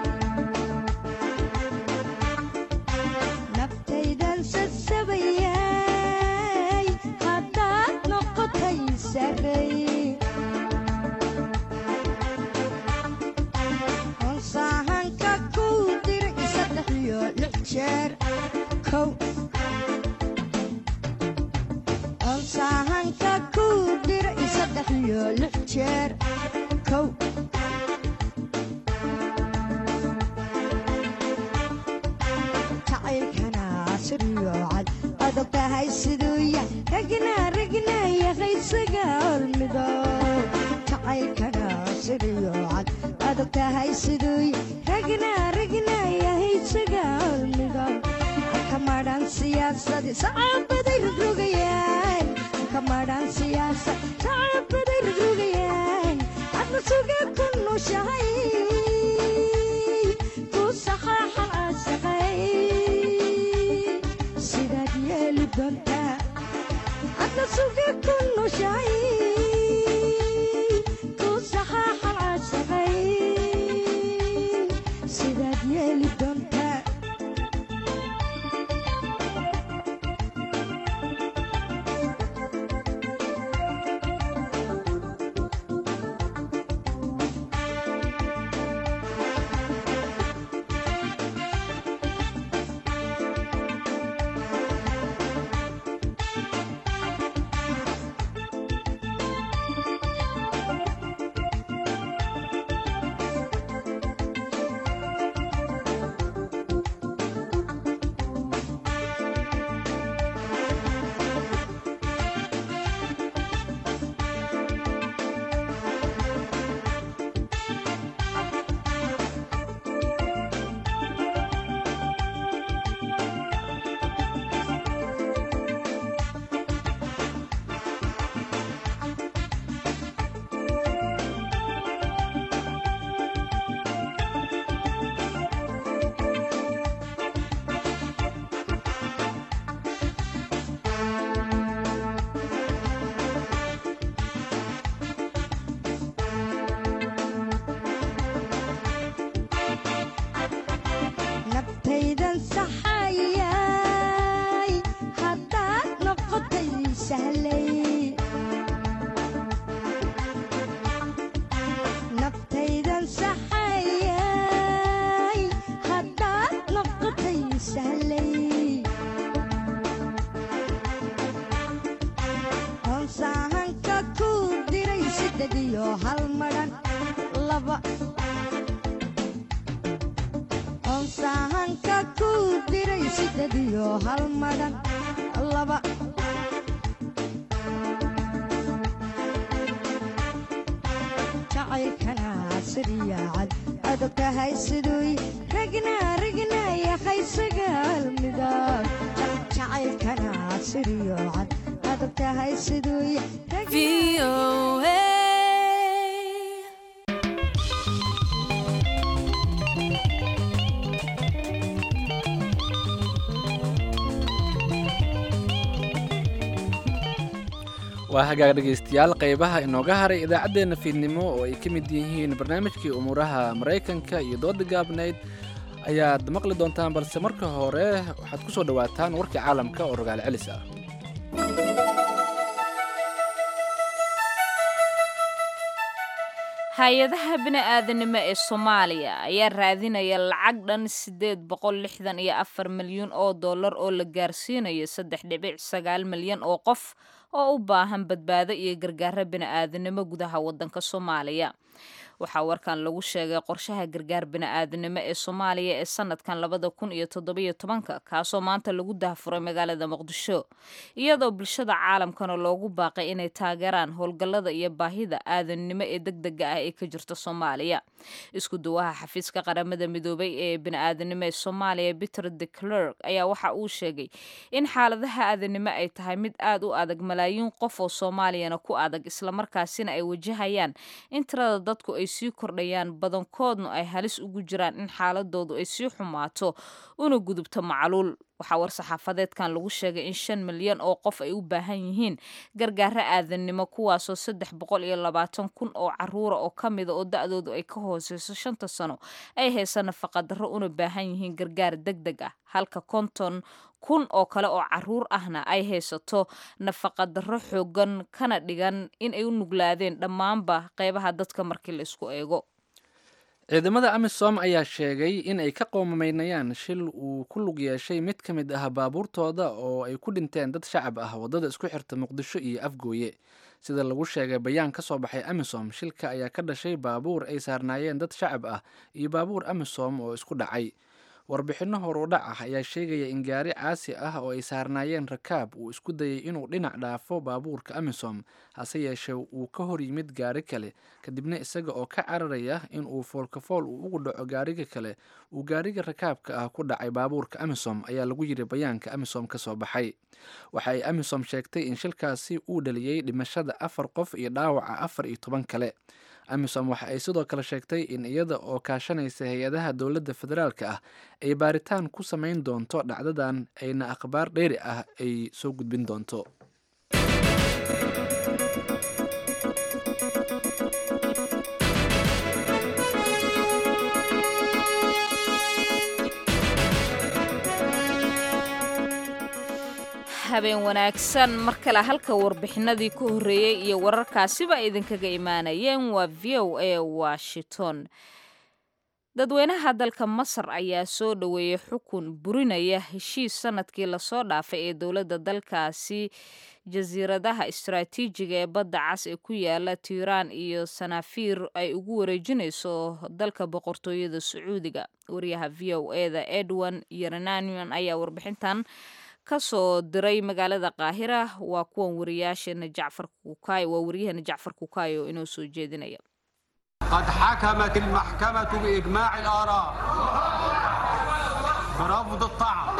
naftaydan sasabayay haddaad noqotay sarey honsaahanka kuu diray saddex iyo lix jeer kow onsaahanka kuu diray saddex iyo lix jeer kow jacaylkana siriyo cad adag tahay siduu ya ragna ragna yaqaysaga olmido jacaylkana siriyo cad adag tahay siduu ya ragna ragna yahaysaga olmido kamadhan siyaasadi sacaabaday rogrogayaan kamadhan siyaasad sacaabaday rogrogayaan adna suga ku nushahay ku saxaaxan caashaqay sidaad yeeli doontaa adna suga ku nushahay ku saxaaxan caashaqay sidaad yeeli doontaa naftaydan saxayay haddaad noqotay sahlay naftaydan saxayay haddaad noqotay sahlay honsaahanka kuu diray sidded iyo hal madhan laba sahanka ku diray siddeed iyo hal madhan laba jacaylkana siriya cad adag tahay siduu ragna ragna yahay sagaal midab jacaylkana siriyo cad adag tahay siduu waa hagaag dhegaystayaal qaybaha inooga haray idaacaddeenna fiidnimo oo ay ka mid yihiin barnaamijkii umuuraha maraykanka iyo dooda gaabnayd ayaad maqli doontaan balse marka hore waxaad ku soo dhowaataan warkii caalamka oo rogaal celis ah hay-adaha bini-aadanimo ee soomaaliya ayaa raadinaya lacag dhan siddeed boqol lixdan iyo afar milyuun oo dollar oo la gaarsiinayo saddex dhibic sagaal milyan oo qof oo u baahan badbaado iyo gargaaro bini-aadanimo gudaha waddanka soomaaliya waxaa warkan lagu sheegay qorshaha gargaar bini-aadanimo ee soomaaliya ee sanadkan labada kun iyo toddobiyo tobanka kaasoo maanta lagu daahfuray magaalada muqdisho iyadoo bulshada caalamkana loogu baaqay inay taageeraan howlgallada iyo baahida aadannimo ee degdega ah ee ka jirta soomaaliya isku duwaha xafiiska qaramada midoobay ee bini-aadanimo ee soomaaliya peter de clerk ayaa waxa uu sheegay in xaaladaha aadanimo ay tahay mid aad u adag malaayiin qof oo soomaaliyana ku adag islamarkaasina ay wajahayaan in tirada dadku ay sii kordhayaan badankoodna ay halis ugu jiraan in xaaladoodu ay sii xumaato una gudubto macluul waxaa war-saxaafadeedkan lagu sheegay in shan milyan oo qof ay u baahan yihiin gargaaro aadannimo kuwaasoo saddex boqol iyo labaatan kun oo caruura oo ka mida oo da-doodu ay ka hooseyso shanta sano ay haysa nafaqadarro una baahan yihiin gargaar deg deg ah halka konton kun oo kale oo caruur ahna ay haysato nafaqadarro xoogan kana dhigan in ay u nuglaadeen dhammaanba qeybaha dadka markii la isku eego ciidamada amisom ayaa sheegay in ay ka qoomameynayaan shil uu ku lug yeeshay mid ka mid ah baabuurtooda oo ay ku dhinteen dad shacab ah waddada isku xirta muqdisho iyo afgooye sida lagu sheegay bayaan ka soo baxay amisom shilka ayaa ka dhashay baabuur ay saarnaayeen dad shacab ah iyo baabuur amisom oo isku dhacay warbixinno horudhac ah ayaa sheegaya in gaari caasi ah oo ay saarnaayeen rakaab uu isku dayay inuu dhinac dhaafo baabuurka amisom hase yeeshee uu ka hor yimid gaari kale kadibna isaga oo ka cararaya in uu foolkafool uu ugu dhaco gaariga kale uu gaariga rakaabka ah ku dhacay baabuurka amisom ayaa lagu yidhi bayaanka amisom ka soo baxay waxa ay amisom sheegtay in shilkaasi uu dhaliyey dhimashada afar qof iyo dhaawaca afar iyo toban kale amisom waxa ay sidoo kale sheegtay in iyada oo kaashanaysa hay-adaha dowladda federaalka ah ay baaritaan ku samayn doonto dhacdadan ayna akhbaar dheeri ah ay soo gudbin doonto habeen wanaagsan mar kale halka warbixinadii ka horreeyey iyo wararkaasiba idinkaga imaanayeen waa v o a washington dadweynaha dalka masar ayaa soo dhoweeyey xukun burinaya heshiis sanadkii lasoo dhaafay ee dowladda dalkaasi jasiiradaha istaraatiijiga ee badda cas ee ku yaala tiiraan iyo sanaafiir ay ugu wareejinayso dalka boqortooyada sacuudiga wariyaha v o e da edwin yerenanian ayaa warbixintan ka soo diray magaalada qaahira waa kuwan wariyaasheena jacfar kukaay waa waryaheena jacfar kukaay oo inoo soo jeedinaya قد حكمت المحكمة بإجماع الآراء برفض الطعن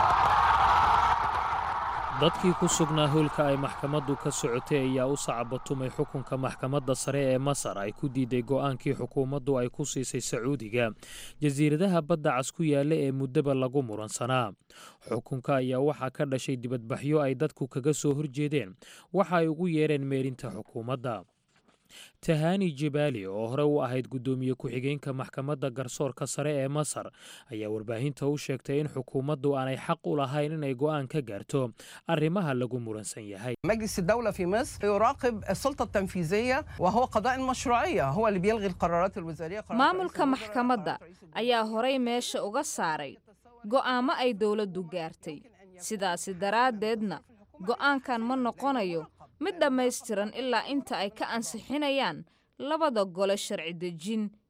dadkii ku sugnaa howlka ay maxkamaddu ka socotay ayaa u sacabatumay xukunka maxkamadda sare ee masar ay ku diiday go'aankii xukuumaddu ay ku siisay sacuudiga jasiiradaha badda cas ku yaalla ee muddaba lagu muransanaa xukunka ayaa waxaa ka dhashay dibadbaxyo ay dadku kaga soo horjeedeen waxa ay ugu yeereen meerinta xukuumadda tahani jibaali oo hore u ahayd guddoomiye ku-xigeenka maxkamadda garsoorka sare ee masar ayaa warbaahinta u sheegtay in xukuumaddu aanay xaq u lahayn inay go'aan ka gaarto arrimaha lagu muransan yahay مجلس الدولة في مصر يراقب السلطة التنفيذية وهو قضاء المشروعية هو اللي بيلغي القرارات الوزارية maamulka maxkamadda ayaa horay meesha uga saaray go'aamo ay dowladdu gaartay sidaasi daraaddeedna go'aankan ma noqonayo mid dhammaystiran ilaa inta ay ka ansixinayaan labada gole sharci dejin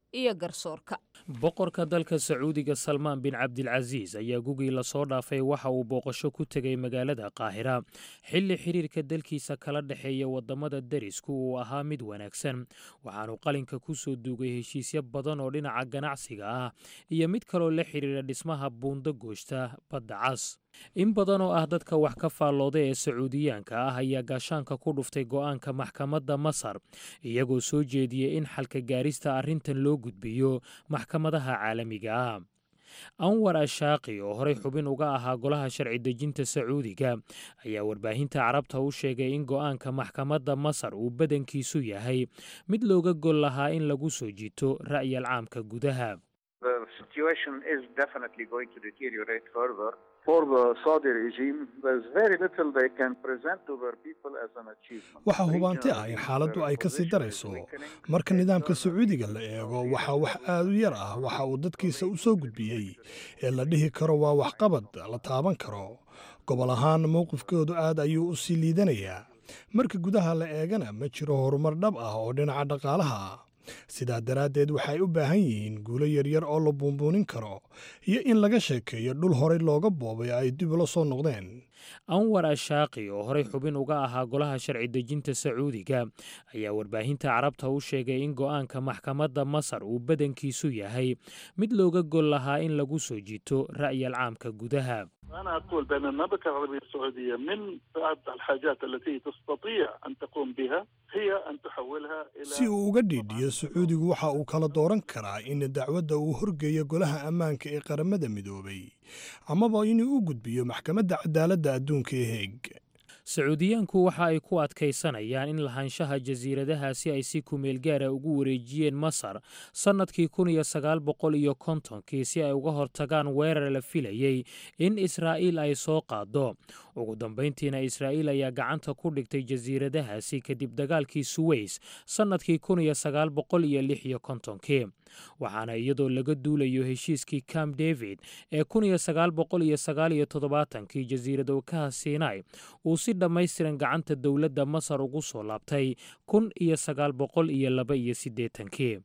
iyo garsoorka boqorka dalka sacuudiga salmaan bin cabdilcasiis ayaa gugii lasoo dhaafay waxa uu booqasho ku tegay magaalada qaahira xilli xiriirka dalkiisa kala dhexeeya wadamada derisku uu ahaa mid wanaagsan waxaanu qalinka ku soo duugay heshiisyo badan oo dhinaca ganacsiga ah iyo mid kaloo la xidhiira dhismaha buundo gooshta badda cas in badan oo ah dadka wax ka faallooda ee sacuudiyaanka ah ayaa gaashaanka ku dhuftay go'aanka maxkamadda masar iyagoo soo jeediyey in xalka gaarista arrintan loo gudbiyo maxkamadaha caalamiga ah anwar ashaaqi oo horey xubin uga ahaa golaha sharci dejinta sacuudiga ayaa warbaahinta carabta u sheegay in go'aanka maxkamadda masar uu badankiisu yahay mid looga gol lahaa in lagu soo jito ra'yal caamka gudaha The situation is definitely going to deteriorate further. For the Saudi regime, there's very little they can present to their people as an achievement. waxaa hubaanti ah in xaaladdu ay ka sii darayso marka nidaamka sacuudiga la eego waxaa wax aad u yar ah waxa uu dadkiisa u soo gudbiyey ee la dhihi karo waa waxqabad la taaban karo gobol ahaan mowqifkoodu aad ayuu u sii liidanayaa marka gudaha la eegana ma jiro horumar dhab ah oo dhinaca dhaqaalaha ah sidaa daraaddeed waxay u baahan yihiin guulo yaryar oo la buunbuunin karo iyo in laga sheekeeyo dhul horey looga boobay ay dib ula soo noqdeen anwar ashaaqi oo horey xubin uga ahaa golaha sharci dejinta sacuudiga ayaa warbaahinta carabta u sheegay in go'aanka maxkamadda masar uu badankiisu yahay mid looga gol lahaa in lagu soo jito ra'yal caamka gudaha أنا أقول بأن المملكة العربية السعودية من بعض الحاجات التي تستطيع أن تقوم بها هي أن تحولها إلى si uu uga dhiidhiyo sacuudigu waxa uu kala dooran karaa in dacwadda uu horgeeyo golaha ammaanka ee qaramada midoobay amaba inuu u gudbiyo maxkamadda cadaaladda adduunka ee heeg sacuudiyaanku waxa ay ku adkaysanayaan in lahaanshaha jasiiradahaasi ay si kumeel gaara ugu wareejiyeen masar sannadkii kun iyo sagaal boqol iyo kontonkii si ay uga hortagaan weerar la filayey in israa'iil ay soo qaado ugu dambayntiina israa'iil ayaa gacanta ku dhigtay jasiiradahaasi kadib dagaalkii suweys sannadkii kun iyo sagaal boqol iyo lix iyo kontonkii waxaana iyadoo laga duulayo heshiiskii camp david ee kun iyo sagaal boqol iyo sagaal iyo toddobaatankii jasiiradowkaha sinai uu si dhammaystiran gacanta dowladda masar ugu soo laabtay kun iyo sagaal boqol iyo laba iyo siddeetankii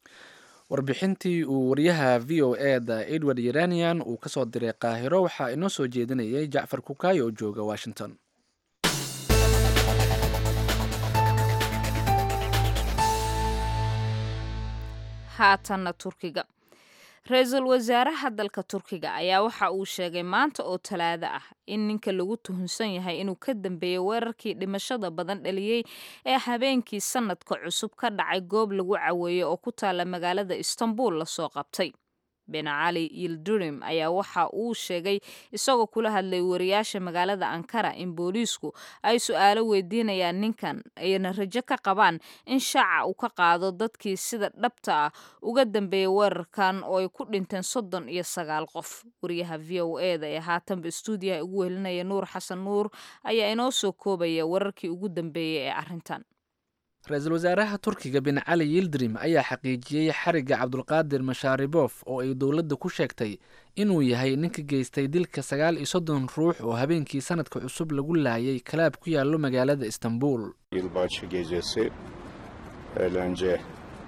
warbixintii uu wariyaha v o e da edward yeranian uu ka soo diray qaahiro waxaa inoo soo jeedinayay jacfar kukaayo oo jooga washington haatanna turkiga ra-iisul wasaaraha dalka turkiga ayaa waxa uu sheegay maanta oo talaado ah in ninka lagu tuhunsan yahay inuu ka dambeeyey weerarkii dhimashada badan dhaliyey ee habeenkii sanadka cusub ka dhacay goob lagu caweeyey oo ku taalla magaalada istanbul lasoo qabtay ben cali yildurim ayaa waxa uu sheegay isagoo kula hadlay wariyaasha magaalada ankara in booliisku ay su-aalo weydiinayaan ninkan ayna rajo ka qabaan in shaaca uu ka qaado dadkii sida dhabta ah uga dambeeyay weerarkan oo ay ku dhinteen soddon iyo sagaal qof wariyaha v o e da ee haatanba istuudiyaha ugu helinaya nuur xasan nuur ayaa inoo soo koobaya wararkii ugu dambeeyey ee arrintan ra-iisul wasaaraha turkiga bin cali yildirim ayaa xaqiijiyey xarigga cabdulqaadir mashaaribof oo ay dowladda ku sheegtay inuu yahay ninka geystay dilka sagaal iyo soddon ruux oo habeenkii sanadka cusub lagu laayay kalaab ku yaallo magaalada istanbul Yılbaşı gecesi eğlence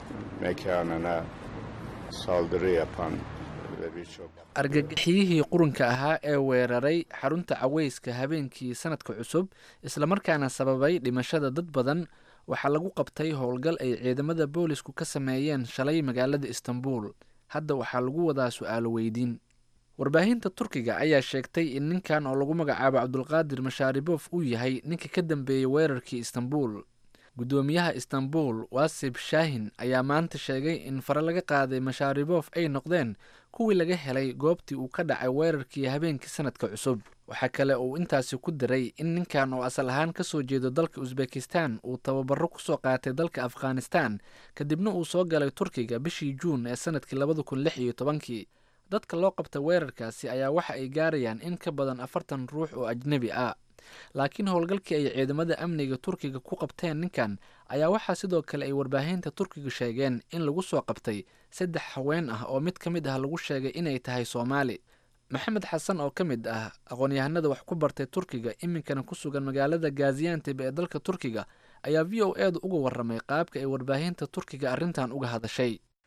mekanına saldırı yapan ve birçok argagixiyihii qurunka ahaa ee weeraray xarunta caweyska habeenkii sanadka cusub islamarkaana sababay dhimashada dad badan waxaa lagu qabtay howlgal ay ciidamada boolisku ka sameeyeen shalay magaalada istanbul hadda waxaa lagu wadaa su-aalo weydiin warbaahinta turkiga ayaa sheegtay in ninkan oo lagu magacaabo cabdulqaadir mashaaribof uu yahay ninka ka dambeeyey weerarkii istanbul guddoomiyaha istanbul wasib shaahin ayaa maanta sheegay in fare laga qaaday mashaaribof ay noqdeen kuwii laga helay goobtii uu ka dhacay weerarkii habeenkii sanadka cusub waxaa kale uu intaasi ku diray in ninkan oo asal ahaan ka soo jeedo dalka usbekistan uu tababaro kusoo qaatay dalka afghanistan kadibna uu soo galay turkiga bishii juun ee sanadkii labada kun lix iyo tobankii dadka loo qabta weerarkaasi ayaa waxa ay gaarayaan in ka badan afartan ruux oo ajnebi ah laakiin howlgalkii ay ciidamada amniga turkiga ku qabteen ninkan ayaa waxaa sidoo kale ay warbaahinta turkiga sheegeen in lagu soo qabtay saddex haween ah oo mid ka mid ah lagu sheegay inay tahay soomaali maxamed xasan oo ka mid ah aqoon-yahanada wax ku bartay turkiga iminkana ku sugan magaalada gazianteb ee dalka turkiga ayaa v o edu uga waramay qaabka ay warbaahinta turkiga arrintan uga hadashay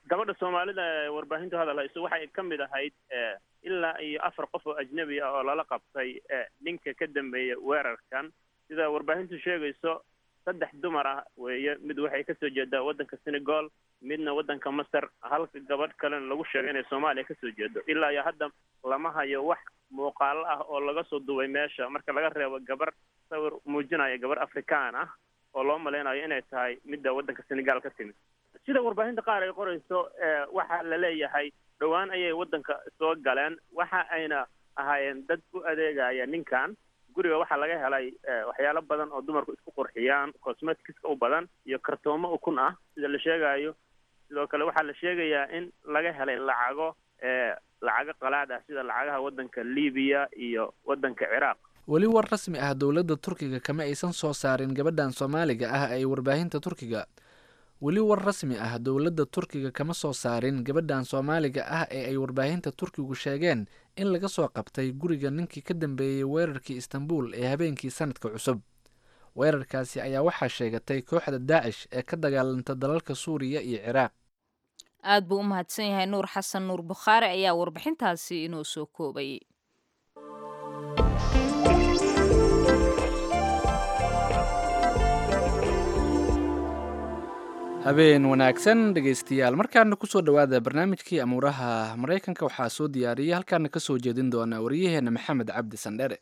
gabadha soomaalida ee warbaahintu hadal hayso waxay ka mid ahayd ilaa iyo afar qof oo ajnabi ah oo lala qabtay ninka ka dambeeya weerarkan sida warbaahintu sheegayso saddex dumar ah weeye mid waxay kasoo jeedaa waddanka senegal midna waddanka masar halka gabadh kalena lagu sheegay inay soomaaliya kasoo jeedo ilaa iyo hadda lama hayo wax muuqaalo ah oo laga soo duubay meesha marka laga reebo gabar sawir muujinaya gabar afrikaan ah oo loo malaynayo inay tahay midda waddanka senegal ka timid sida warbaahinta qaar ay qorayso waxaa la leeyahay dhowaan ayay waddanka soo galeen waxa ayna ahaayeen dad u adeegaya ninkan guriga waxaa laga helay waxyaalo badan oo dumarku isku qurxiyaan cosmeticska u badan iyo kartoomo ukun ah sida la sheegayo sidoo kale waxaa la sheegayaa in laga helay lacago lacago qalaad ah sida lacagaha waddanka libiya iyo waddanka ciraaq weli war rasmi ah dowladda turkiga kama aysan soo saarin gabadhan soomaaliga ah ay warbaahinta turkiga weli war rasmi ah dowladda turkiga kama soo saarin gabadhan soomaaliga ah ee ay warbaahinta turkigu sheegeen in laga soo qabtay guriga ninkii ka dambeeyey weerarkii istanbul ee habeenkii sanadka cusub weerarkaasi ayaa waxaa sheegatay kooxda daacish ee ka dagaalanta dalalka suuriya iyo ciraaq aad buu u mahadsan yahay nuur xasan nuur bukhaari ayaa warbixintaasi inoo soo koobayay habeen wanaagsan dhegaystayaal markaana kusoo dhowaada barnaamijkii amuuraha maraykanka waxaa soo diyaariyay halkaana ka soo jeedin doona waryaheena maxamed cabdi sandhere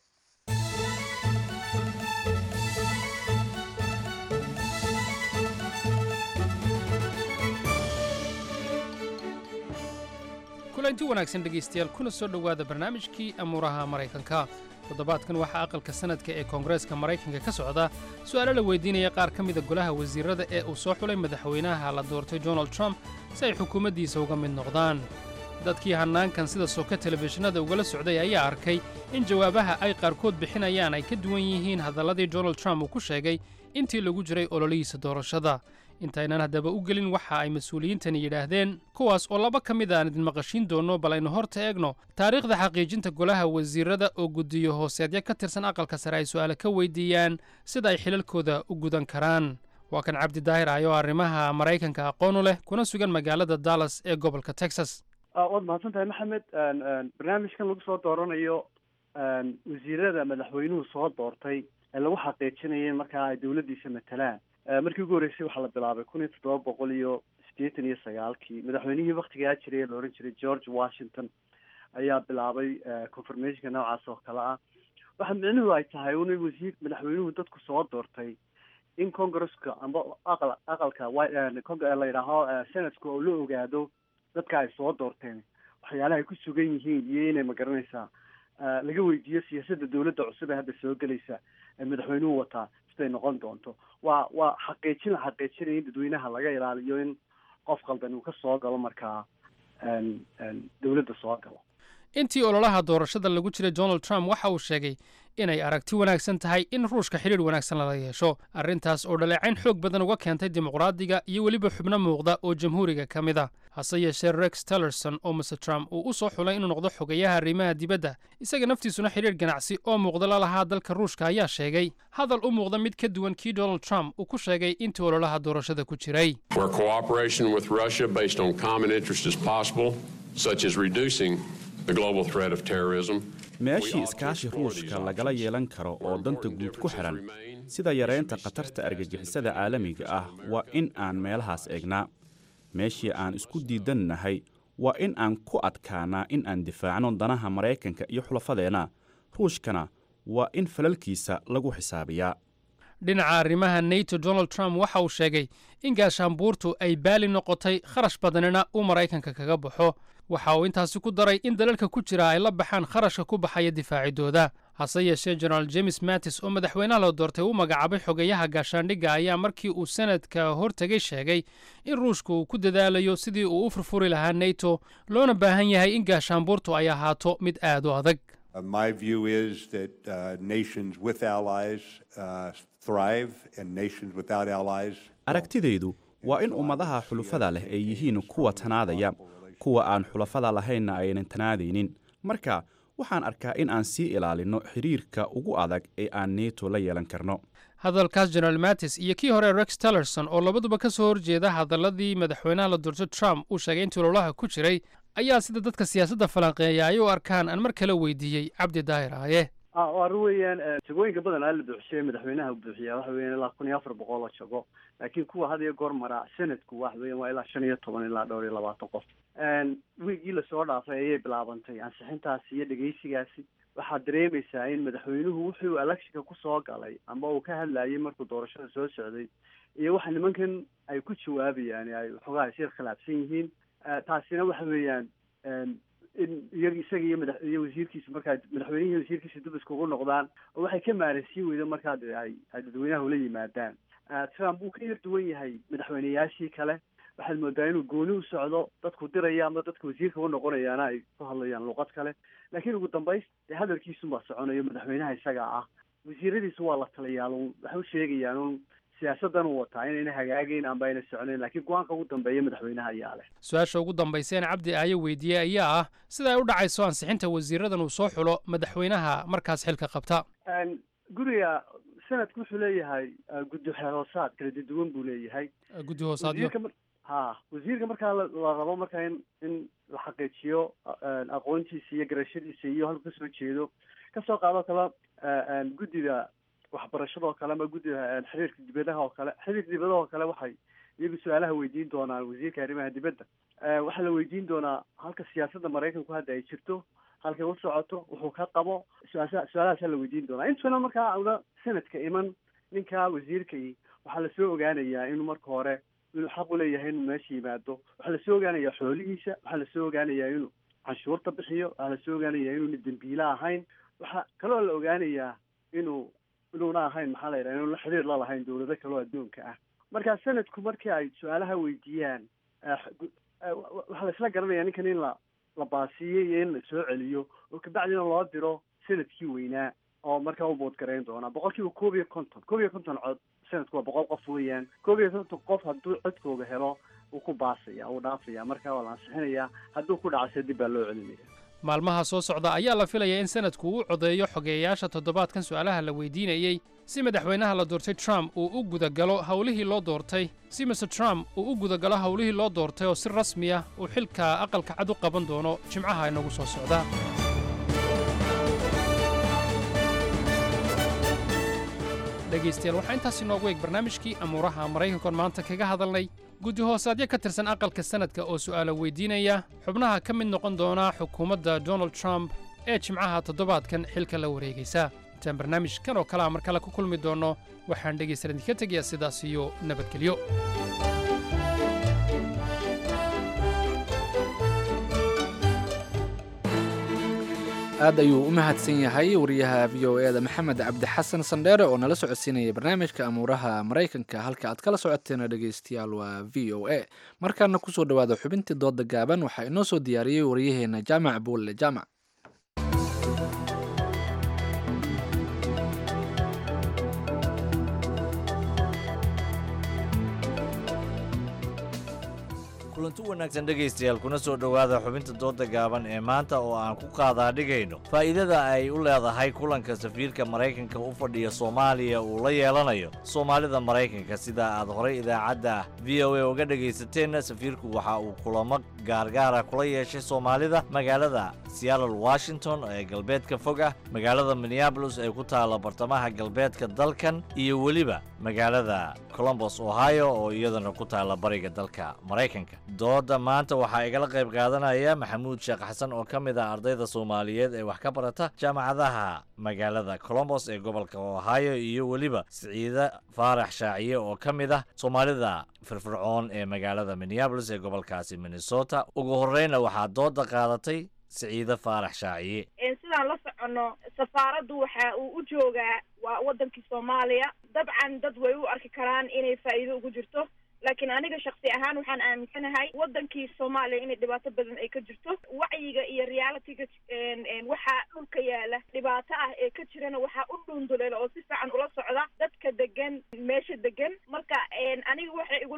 kulanti wanaagsan dhegaystayaal kuna soo dhowaada barnaamijkii amuuraha maraykanka toddobaadkan waxaa aqalka sanadka ee koongareeska maraykanka ka socda su'aalo la weydiinaya qaar ka mida golaha wasiirrada ee uu soo xulay madaxweynaha la doortay donald trump si ay xukuumaddiisa uga mid noqdaan dadkii hannaankan sida soka telefishinada ugala socday ayaa arkay in jawaabaha ay qaarkood bixinayaan ay ka duwan yihiin hadalladii donald trump uu ku sheegay intii lagu jiray ololihiisa doorashada intaynan haddaba u gelin waxa ay mas-uuliyiintani yidhaahdeen kuwaas oo laba ka mid aan idin maqashiin doonno bal aynu horta eegno taariikhda xaqiijinta golaha wasiirrada oo guddiyo hooseedyo ka tirsan aqalka sare ay su'aale ka weydiiyaan sida ay xilalkooda u gudan karaan waa kan cabdi daahir ah oo arrimaha maraykanka aqoon u leh kuna sugan magaalada dallas ee gobolka texas waad mahadsan tahay maxamed barnaamijkan lagu soo dooranayo wasiirada madaxweynuhu soo doortay ee lagu xaqiijinaya markaa ay dowladdiisa matalaan markii ugu horreysay waxaa la bilaabay kun iyo toddoba boqol iyo siddeetan iyo sagaalkii madaxweynihii waktigaa jiray ee la odhan jiray george washington ayaa bilaabay confirmationka noocaas oo kale ah waxa micnuhu ay tahay un wasiir madaxweynuhu dadku soo doortay in congresska amba aqal aqalka la yidhaaho senatka oo la ogaado dadka ay soo doorteen waxyaalaha ay ku sugan yihiin iyo inay magaranaysaa laga weydiiyo siyaasadda dowladda cusub ee hadda soo gelaysa ee madaxweynuhu wataa siday noqon doonto waa waa xaqiijin la xaqiijinaya in dadweynaha laga ilaaliyo in qof qaldan uu ka soo galo markaa dowladda soo galo intii ololaha doorashada lagu jiray donald trump waxa uu sheegay inay aragti wanaagsan tahay in ruushka xidhiir wanaagsan lala yeesho arrintaas oo dhaleecayn xoog badan uga keentay dimuqraadiga iyo weliba xubno muuqda oo jamhuuriga ka mid a hase yeeshee rex tillerson oo mr trump uu u soo xulay inuu noqdo xogeyaha arrimaha dibadda isaga naftiisuna xidhiir ganacsi oo muuqda la lahaa dalka ruushka ayaa sheegay hadal u muuqda mid ka duwan kii donald trump uu ku sheegay intii ololaha doorashada ku jiray where cooperation with Russia based on common interest is possible, such as reducing the global threat of terrorism. meeshii iskaashi ruushka lagala yeelan karo oo danta guud ku xidhan sida yaraynta khatarta argagixisada caalamiga ah waa in aan meelahaas eegnaa meeshii aan isku diidannahay waa in aan ku adkaanaa in aan difaacno danaha maraykanka iyo xulafadeenna ruushkana waa in falalkiisa lagu xisaabiyaa dhinaca arrimaha nato donald trump waxa uu sheegay in gaashaanbuurtu ay baali noqotay kharash badanina uu maraykanka kaga baxo waxa uu intaasi ku daray in dalalka ku jira ay la baxaan kharashka ku baxaya difaacidooda hase yeeshee jenaraal james mattis oo madaxweynaha la doortay u magacaabay xogeyaha gaashaandhigga ayaa markii uu sanadka hortegay sheegay in ruushka uu ku dadaalayo sidii uu u furfuri lahaa nato loona baahan yahay in gaashaanbuurtu ay ahaato mid aad u adag Uh, my view is that uh, nations with allies uh, thrive and nations without allies. aragtidaydu waa in ummadaha xulufada leh ay yihiin kuwa tanaadaya kuwa aan xulafada lahaynna aynan tanaadaynin marka waxaan arkaa in aan sii ilaalinno xidhiirka ugu adag ee aan neto la yeelan karno hadalkaas general mattis iyo kii hore rex tillerson oo labaduba ka soo horjeeda hadaladii madaxweynaha la doorto trump uu sheegay intii ololaha ku jiray ayaa sida dadka siyaasadda falanqeeya ay u arkaan aan mar kale weydiiyey cabdi daahir aaye waa arrin weeyaan jagooyinka badan aa la buuxsiyey madaxweynaha buuxiyaa waxa weeyaan ilaa kun iyo afar boqol oo jago laakiin kuwa had iyo goor maraa senadku waxa weeyaan waa ilaa shan iyo toban ilaa dhowr iyo labaatan qof wiigii lasoo dhaafay ayay bilaabantay ansixintaasi iyo dhegeysigaasi waxaad dareemaysaa in madaxweynuhu wuxuu electionka kusoo galay ama uu ka hadlayay markuu doorashada soo socday iyo waxa nimankan ay ku jawaabayaan ay waxoogaa isir khilaafsan yihiin taasina waxa weeyaan in iyaga isaga iyo madax iyo wasiirkiisa markaa madaxweynihii wasiirkiisa dib iskugu noqdaan oo waxay ka maaransiin weydo markaa ay ay dadweynaha ula yimaadaan trump wuu ka yar duwan yahay madaxweyneyaashii kale waxaad moodaa inuu gooni u socdo dadku diraya ama dadka wasiirka u noqonayaana ay ku hadlayaan luqad kale laakiin ugu dambays dee hadalkiisunbaa soconayo madaxweynaha isaga ah wasiiradiisu waa la taliyaal un waxay u sheegayaan un siyaasadan uu wataa inayna hagaagayn amba ayna soconayn laakiin go-aanka ugu dambeeya madaxweynaha ayaa leh su-aasha ugu dambayseen cabdi aaye weydiiyey ayaa ah sida ay u dhacayso ansixinta wasiiradan uu soo xulo madaxweynaha markaas xilka qabta guriga sanadku wuxuu leeyahay guddi hoosaad kala duwan buu leeyahay guddi hoosaadyo ha wasiirka markaa la rabo markaa in in la xaqiijiyo aqoontiisa iyo garashadiisa iyo halku kasoo jeedo kasoo qaado kale guddida waxbarashada oo kale ama guddida xiriirka dibadaha oo kale xiriirka dibadaha oo kale waxay iyagu su-aalaha weydiin doonaan wasiirka arrimaha dibadda waxaa la weydiin doonaa halka siyaasadda maraykanku hadda ay jirto halkay u socoto wuxuu ka qabo su-aasha su-aalahaasaa la weydiin doonaa intuna markaa una sanadka iman ninka wasiirkai waxaa lasoo ogaanayaa inuu marka hore inuu xaq u leeyahay inuu meesha yimaado waxaa lasoo ogaanayaa xoolihiisa waxaa lasoo ogaanayaa inuu canshuurta bixiyo waxaa lasoo ogaanayaa inuuna dembiile ahayn waxaa kaloo la ogaanayaa inuu inuuna ahayn maxaa la yidhaha inuuna xiriir la lahayn dawlado kaloo adduunka ah marka sanadku markii ay su-aalaha weydiiyaan waxaa laisla garanaya ninkan in la la baasiiyey iyo in la soo celiyo oo kabacdina loo diro sanadkii weynaa oo markaa u boodgarayn doonaa boqol kiiba koob iyo konton koob iyo konton cod sanadku waa boqol qof weeyaan koob iyo konton qof hadduu codkooga helo wuu ku baasaya wuu dhaafaya markaa waa la ansixinayaa hadduu ku dhacase dib baa loo celinaya maalmaha soo socda ayaa la filayaa in sanadku uu codeeyo xogeeyayaasha toddobaadkan su'aalaha la weydiinayey si madaxweynaha la doortay trump uu u gudagalo howlihii loo doortay si mr trump uu u gudagalo howlihii loo doortay oo si rasmi ah uu xilka aqalka cad u qaban doono jimcaha inagu soo socda dhegaystayaal waxaa intaas inoogu eeg barnaamijkii amuuraha maraykankoon maanta kaga hadalnay guddi hoosaadyo ka tirsan aqalka sanadka oo su'aalo weydiinaya xubnaha ka mid noqon doona xukuumadda donald trump ee jimcaha toddobaadkan xilka la wareegaysa intaan barnaamijkan oo kalea mar kale ku kulmi doonno waxaan dhegaystayaal idinka tegayaa sidaas iyo nabadgelyo aad ayuu u mahadsan yahay wariyaha v o eda maxamed cabdi xasan sandheere oo nala socodsiinaya barnaamijka amuuraha maraykanka halka aad kala socoteena dhegaystayaal waa v o a markaana kusoo dhawaada xubintii dooda gaaban waxaa inoo soo diyaariyey wariyaheena jaamac buulle jaamac kulanti wanaagsan dhegaystayaal kuna soo dhowaada xubinta dooda gaaban ee maanta oo aan ku qaadaa dhigayno faa'iidada ay u leedahay kulanka safiirka maraykanka u fadhiya soomaaliya uu la yeelanayo soomaalida maraykanka sida aad horay idaacadda v o a uga dhegaysateen safiirku waxa uu kulamo gaargaara kula yeeshay soomaalida magaalada seattle washington ee galbeedka fog ah magaalada minneabolis ee ku taalla bartamaha galbeedka dalkan iyo weliba magaalada colombos ohio oo iyadana ku taalla bariga dalka maraykanka dooda maanta waxaa igala qayb qaadanaya maxamuud sheekh xasan oo ka mid ah ardayda soomaaliyeed ee wax ka barata jaamacadaha magaalada colombos ee gobolka ohio iyo weliba siciide faarax shaaciye oo ka mid ah soomaalida firfircoon ee magaalada minneabolis ee gobolkaasi minnesota ugu horreyna waxaa dooda qaadatay siciide faarax shaaciye sidaan la soconno safaaraddu waxa uu u joogaa waa waddankii soomaaliya dabcan dad way u arki karaan inay faa'iido ugu jirto laakiin aniga shaksi ahaan waxaan aaminsanahay waddankii soomaaliya inay dhibaato badan ay ka jirto wacyiga iyo realityga waxaa dhulka yaala dhibaato ah ee ka jirana waxaa u dhuunduleela oo si fiican ula socda dadka degan meesha degan marka aniga waxay igula qurux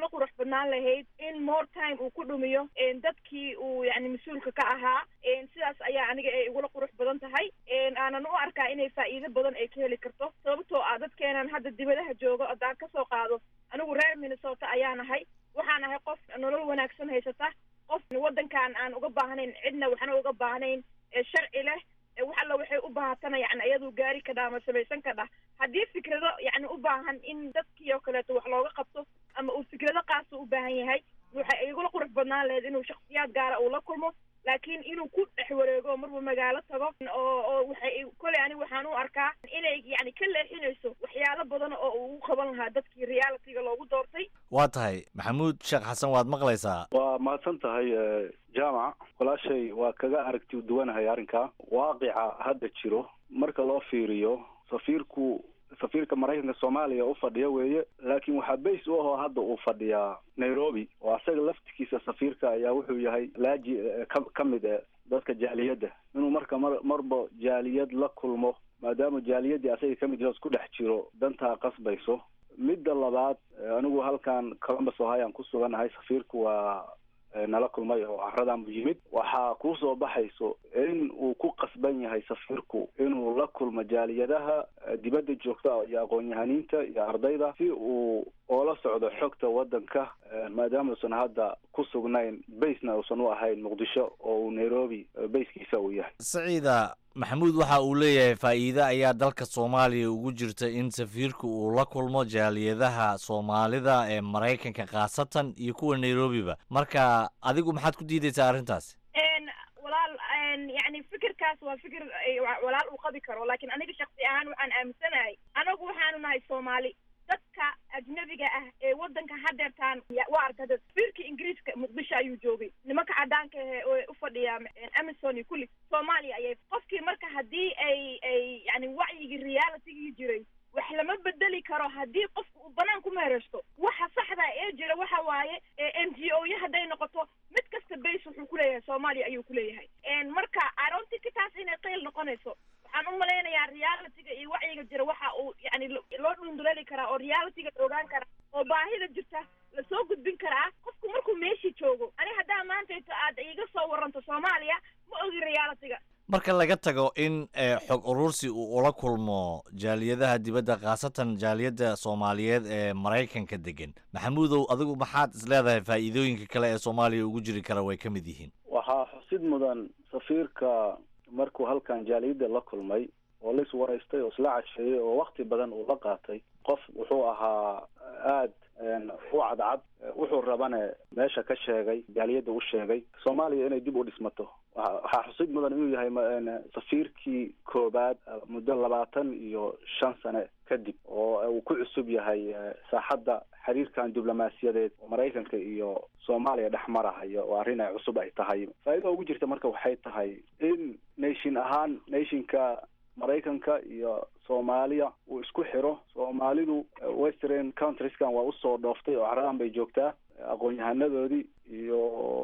badnaan lahayd in more time uu ku dhumiyo dadkii uu yani mas-uulka ka ahaa sidaas ayaa aniga ay igula qurux badan tahay aanan u arkaa inay faa'iido badan ay ka heli karto sababtoo ah dadkeenan hadda dibadaha jooga haddaan kasoo qaado anigu reer minnesota ayaa nahay waxaan ahay qof nolol wanaagsan haysata qof waddankan aan uga baahnayn cidna waxna uga baahnayn sharci leh wax alla waxay u baahatana yani ayadu gaari kadha ama samaysan kadha haddii fikrado yani u baahan in dadkii oo kaleeto wax looga qabto ama uu fikrado qaasa u baahan yahay waxay igula qurux badnaan lahayd inuu shaksiyaad gaara uu la kulmo laakiin inuu ku dhex wareego marba magaalo tago oo oo waxay koley ani waxaan u arkaa inay yani ka leexinayso waxyaalo badan oo uu u qaban lahaa dadkii realityga loogu doortay waa tahay maxamuud sheekh xasan waad maqlaysaa waa mahadsan tahay jaamac walaashay waa kaga aragti duwanahay arrinka waaqica hadda jiro marka loo fiiriyo safiirku safiirka maraykanka soomaaliya u fadhiya weeye laakiin waxaa bays u ahoo hadda uu fadhiyaa nairobi oo asaga laftigiisa safiirka ayaa wuxuu yahay laaji ka ka mid e dadka jaaliyadda inuu marka mar marba jaaliyad la kulmo maadaama jaaliyaddii asaga kamid yaho isku dhex jiro dantaa qasbayso midda labaad anigu halkan columbus ohio aan ku suganahay safiirku waa nala kulmay oo caradan bu yimid waxaa kusoo baxayso in uu ku qasban yahay safiirku inuu la kulmo jaaliyadaha dibadda joogta iyo aqoon-yahaniinta iyo ardayda si uu oola socdo xogta waddanka maadaama uusan hadda ku sugnayn baysna uusan u ahayn muqdisho oo uu nairobi bayskiisa uu yahay saciida maxamuud waxa uu leeyahay faa'iide ayaa dalka soomaaliya ugu jirta in safiirku uu la kulmo jaaliyadaha soomaalida ee maraykanka khaasatan iyo kuwa nairobiba marka adigu maxaad ku diidaysaa arrintaasi walaal yani fikirkaas waa fikir walaal uu qabi karo laakiin aniga shaksi ahaan waxaan aaminsanahay anagu waxaanu nahay soomaali dadka ajnabiga ah ee waddanka hadeertaan waa arkada safiirka ingiriiska muqdisho ayuu joogay nimanka cadaanka ahe oo u fadhiya amazon iyo kulli soomaaliya ayay qofkii marka haddii ay ay yani wacyigii realitygii jiray wax lama bedeli karo haddii qofka uu banaan ku meereysto waxa saxda ee jira waxa waaye n g o ya hadday noqoto mid kasta base wuxuu kuleeyahay soomaaliya ayuu kuleeyahay marka aroontika taas inay qeyl noqonayso waxaan u malaynayaa realityga iyo wacyiga jira waxa uu yani loo dhunduleeli karaa oo realityga la ogaan karaa oo baahida jirta lasoo gudbin karaa qofku markuu meeshii joogo ani haddaa maantayto aad iiga soo waranto soomaaliya ma ogi realityga marka laga tago in xog urursi uu ula kulmo jaaliyadaha dibadda khaasatan jaaliyadda soomaaliyeed ee maraykanka degan maxamuudow adigu maxaad isleedahay faa'iidooyinka kale ee soomaaliya ugu jiri kara way ka mid yihiin waxaa xusid mudan safiirka markuu halkan jaaliyadda la kulmay oo la iswaraystay oo isla casheeyey oo wakti badan uu la qaatay qof wuxuu ahaa aad u cadcad wuxuu rabane meesha ka sheegay jaaliyadda u sheegay soomaaliya inay dib u dhismato waxaa xusid mudan inuu yahay safiirkii koobaad muddo labaatan iyo shan sane kadib oo uu ku cusub yahay saaxadda xiriirkan diblomaasiyadeed oo maraykanka iyo soomaaliya dhex marahaya oo arrin ay cusub ay tahay faa'iida ugu jirta marka waxay tahay in nation ahaan nationka maraykanka iyo soomaaliya uu isku xiro soomaalidu western countrieskan waa usoo dhooftay oo caradan bay joogtaa aqoon-yahanadoodii iyo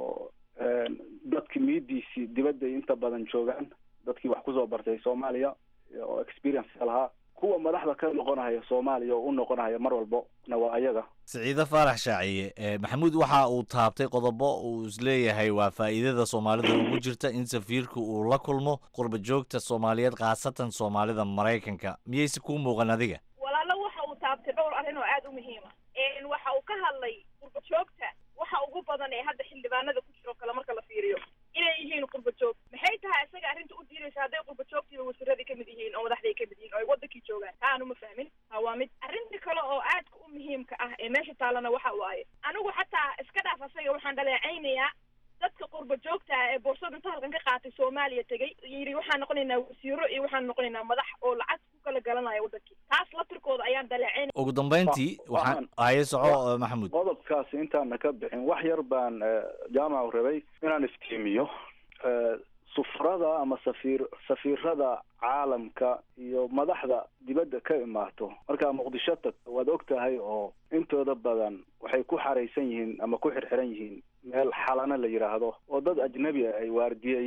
dadki miidiisii dibadday inta badan joogaan dadkii wax kusoo bartay soomaaliya oo experience lahaa kuwa madaxda ka noqonahaya soomaaliya oo u noqonahaya mar walbo na waa ayaga siciide faarax shaaciye maxamuud waxa uu taabtay qodobo uu isleeyahay waa faa'iidada soomaalida ugu jirta in safiirku uu la kulmo qurba joogta soomaaliyeed khaasatan soomaalida maraykanka miyayse kuu muuqan adiga walaalo waxa uu taabtay dhowr arrin oo aada u muhiima waxa uu ka hadlay qurba joogta waxa ugu badan ee hadda xildhibaanada ku jiro kale marka la fiiriyo inay yihiin qurba joog maxay tahay isaga arrinta u diidaysa hadday qurba joogtiiba wasiiradii kamid yihiin oo madaxday kamid yihiin oo ay wadankii joogaan taa aanu ma fahmin ha waa mid arrinta kale oo aadka u muhiimka ah ee meesha taalana waxa waaye anigu xataa iska dhaaf asaga waxaan dhaleecaynayaa dadka qurba joogta ah ee boorsada inta halkan ka qaatay soomaaliya tegey yidhi waxaan noqonaynaa wasiiro iyo waxaan noqonaynaa madax oo lacag ku kala galanaya wadankii taas laftirkooda ayaan dhaleecaynaya ugu dambayntii waxaan haye soco maxamuud qodobkaasi intaana ka bixin wax yar baan jaamacu rabay inaan iftiimiyo sufrada ama safiir safiirada caalamka iyo madaxda dibadda ka imaato markaa muqdisho tagto waad og tahay oo intooda badan waxay ku xaraysan yihiin ama ku xirxiran yihiin meel xalana la yidhaahdo oo dad ajnabi ah ay waardiyeeyaan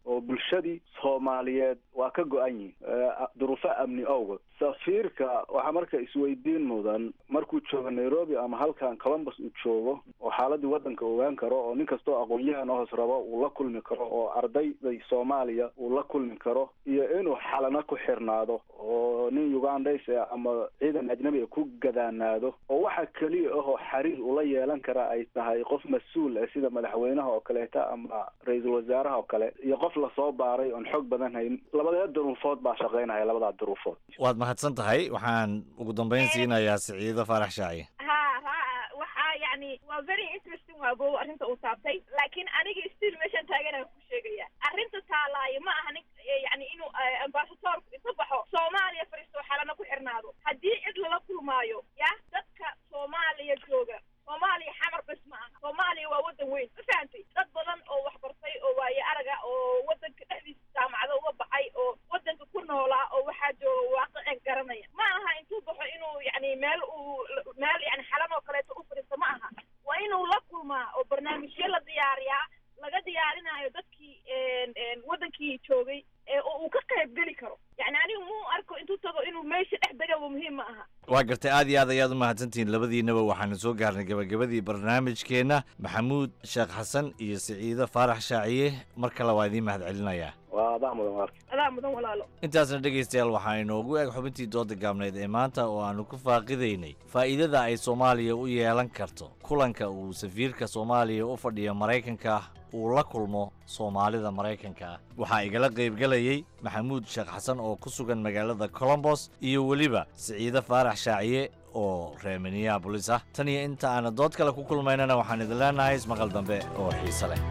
oo bulshadii soomaaliyeed waa ka go-an yihin duruufo amni awgood safiirka waxaa marka isweydiin mudan markuu joogo nairobi ama halkan columbus uu joogo oo xaaladii waddanka ogaan karo oo nin kastoo aqoon-yahan hoos rabo uu la kulmi karo oo ardayday soomaaliya uu la kulmi karo iyo inuu xalano ku xirnaado oo nin ugandays ama ciidan ajnabi a ku gadaanaado oo waxa keliya ahoo xiriir ula yeelan kara ay tahay qof mas-uul ah sida madaxweynaha oo kaleeta ama ra-iisul wasaaraha oo kale iyo qof lasoo baaray oon xoog badan hayn labadee duruufood baa shaqaynaya labadaa duruufood waad mahadsan tahay waxaan ugu dambayn siinayaa siciido faarax shaaciye ha ha waxaa yani waa very interesting waa bow arrinta uu taabtay laakiin aniga still meeshaan taaganaan ku sheegaya arrinta taalaayo ma aha nin yani inuu ambasadoorku isa baxo soomaaliya fariisto xalana ku xirnaado haddii cid lala kulmaayo ya dadka soomaaliya jooga soomaaliya xamar bes ma aha soomaaliya waa waddan weyn ma fahantay dad badan oo wax bartay oo waaye araga oo waddanka dhexdiisa jaamacado uga baxay oo waddanka ku noolaa oo waxaa jooga waaqicin garanaya ma aha intuu baxo inuu yani meel uu meel yani xalan oo kaleeto u fadhiisto ma aha waa inuu la kulmaa oo barnaamijyo la diyaariyaa laga diyaarinayo dadkii waddankii joogay oo uu ka qayb geli karo yani anigu mu arko intuu tago inuu meesha dhex degaba muhiim ma aha waa gartay aad iyo aad ayaad u mahadsantihiin labadiinaba waxaanu soo gaarnay gabagabadii barnaamijkeenna maxamuud sheekh xasan iyo siciido faarax shaaciye mar kale waa idiin mahad celinayaa waa adaa mudan walaalka adaa mudan walaalo intaasna dhegaystayaal waxaa inoogu eg xubintii dooda gaabneed ee maanta oo aanu ku faaqidaynay faa'iidada ay soomaaliya u yeelan karto kulanka uu safiirka soomaaliya u fadhiyo maraykanka uu la kulmo soomaalida maraykanka ah waxaa igala qaybgelayey maxamuud sheekh xasan oo ku sugan magaalada colombos iyo weliba siciide faarax shaaciye oo reer minneabolis ah tan iyo inta aana dood kale ku kulmaynana waxaan idin leenahay ismaqal dambe oo xiise leh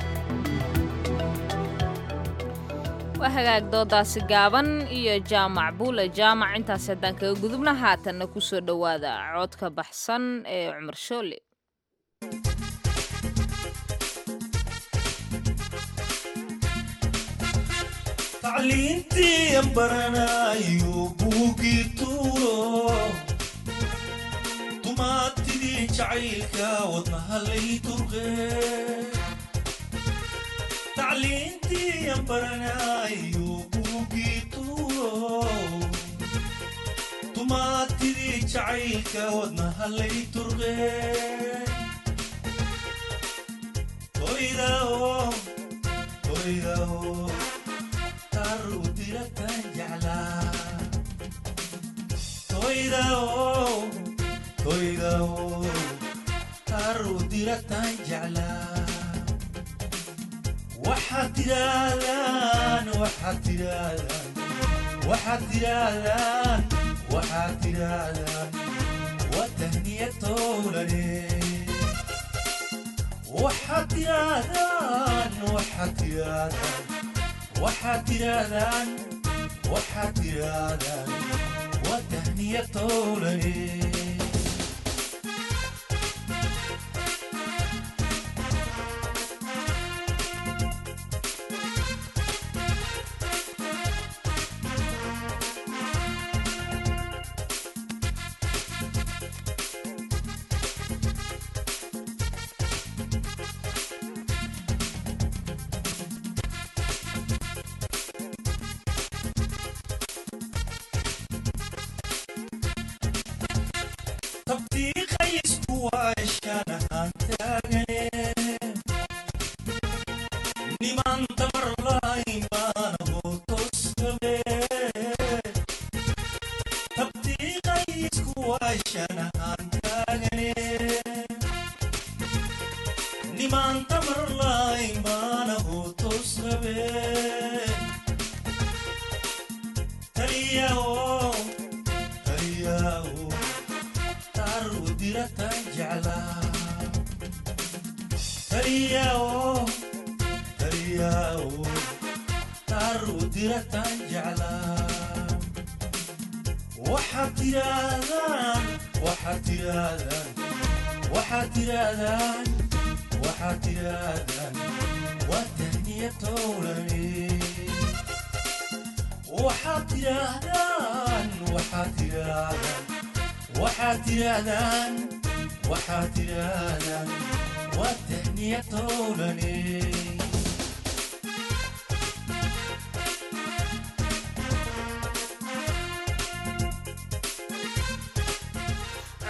waa hagaag doodaasi gaaban iyo jaamac buule jaamac intaas haddaan kaga gudubna haatanna ku soo dhowaada codka baxsan ee cumar shoole tacliintii baranayo buugii tuuro dumaatidii jacaylka wadnaha lay turqe tacliintii baranayo buugii tuuro dumaatidii jacaylka wadnaha lay turqe toydao toydao tarudilatan jeclaa toydao toydao tarudilatan jeclaa waxaad tidhaahdaan waxaad tidhaahdaan waxaad tidhaahdaan waxaad tidhaahdaan waa tahniya towlane waxaad tidhaahdaan waxaad tidhaahdaan waxaad tidhaahdaan waxaad tidhaahdaan waa tahniya towlane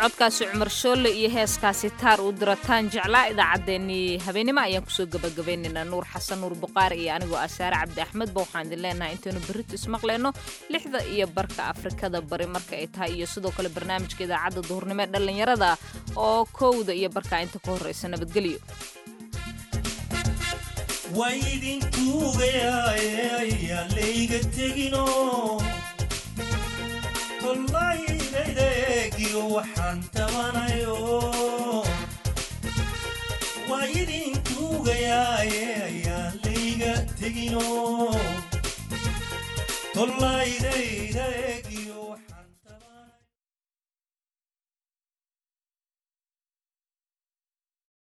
codkaasi cumar shoolle iyo heeskaasi taar uu dirataan jeclaa idaacaddeenii habeenimo ayaan kusoo gabagabaynaynaa nuur xasan nuur buqaari iyo anigoo asaare cabdi axmedba waxaan idin leenahay intaynu berrito ismaqleyno lixda iyo barka afrikada bari marka ay tahay iyo sidoo kale barnaamijka idaacadda duhurnimo ee dhallinyarada oo kowda iyo barka inta ka horreysa nabadgelyo waydinkuugayaayaan layga tegino tollaydaydaagiyo waxaan tabanayo waa idinkuugayaaye ayaan layga tegino tollaydaydaagiyo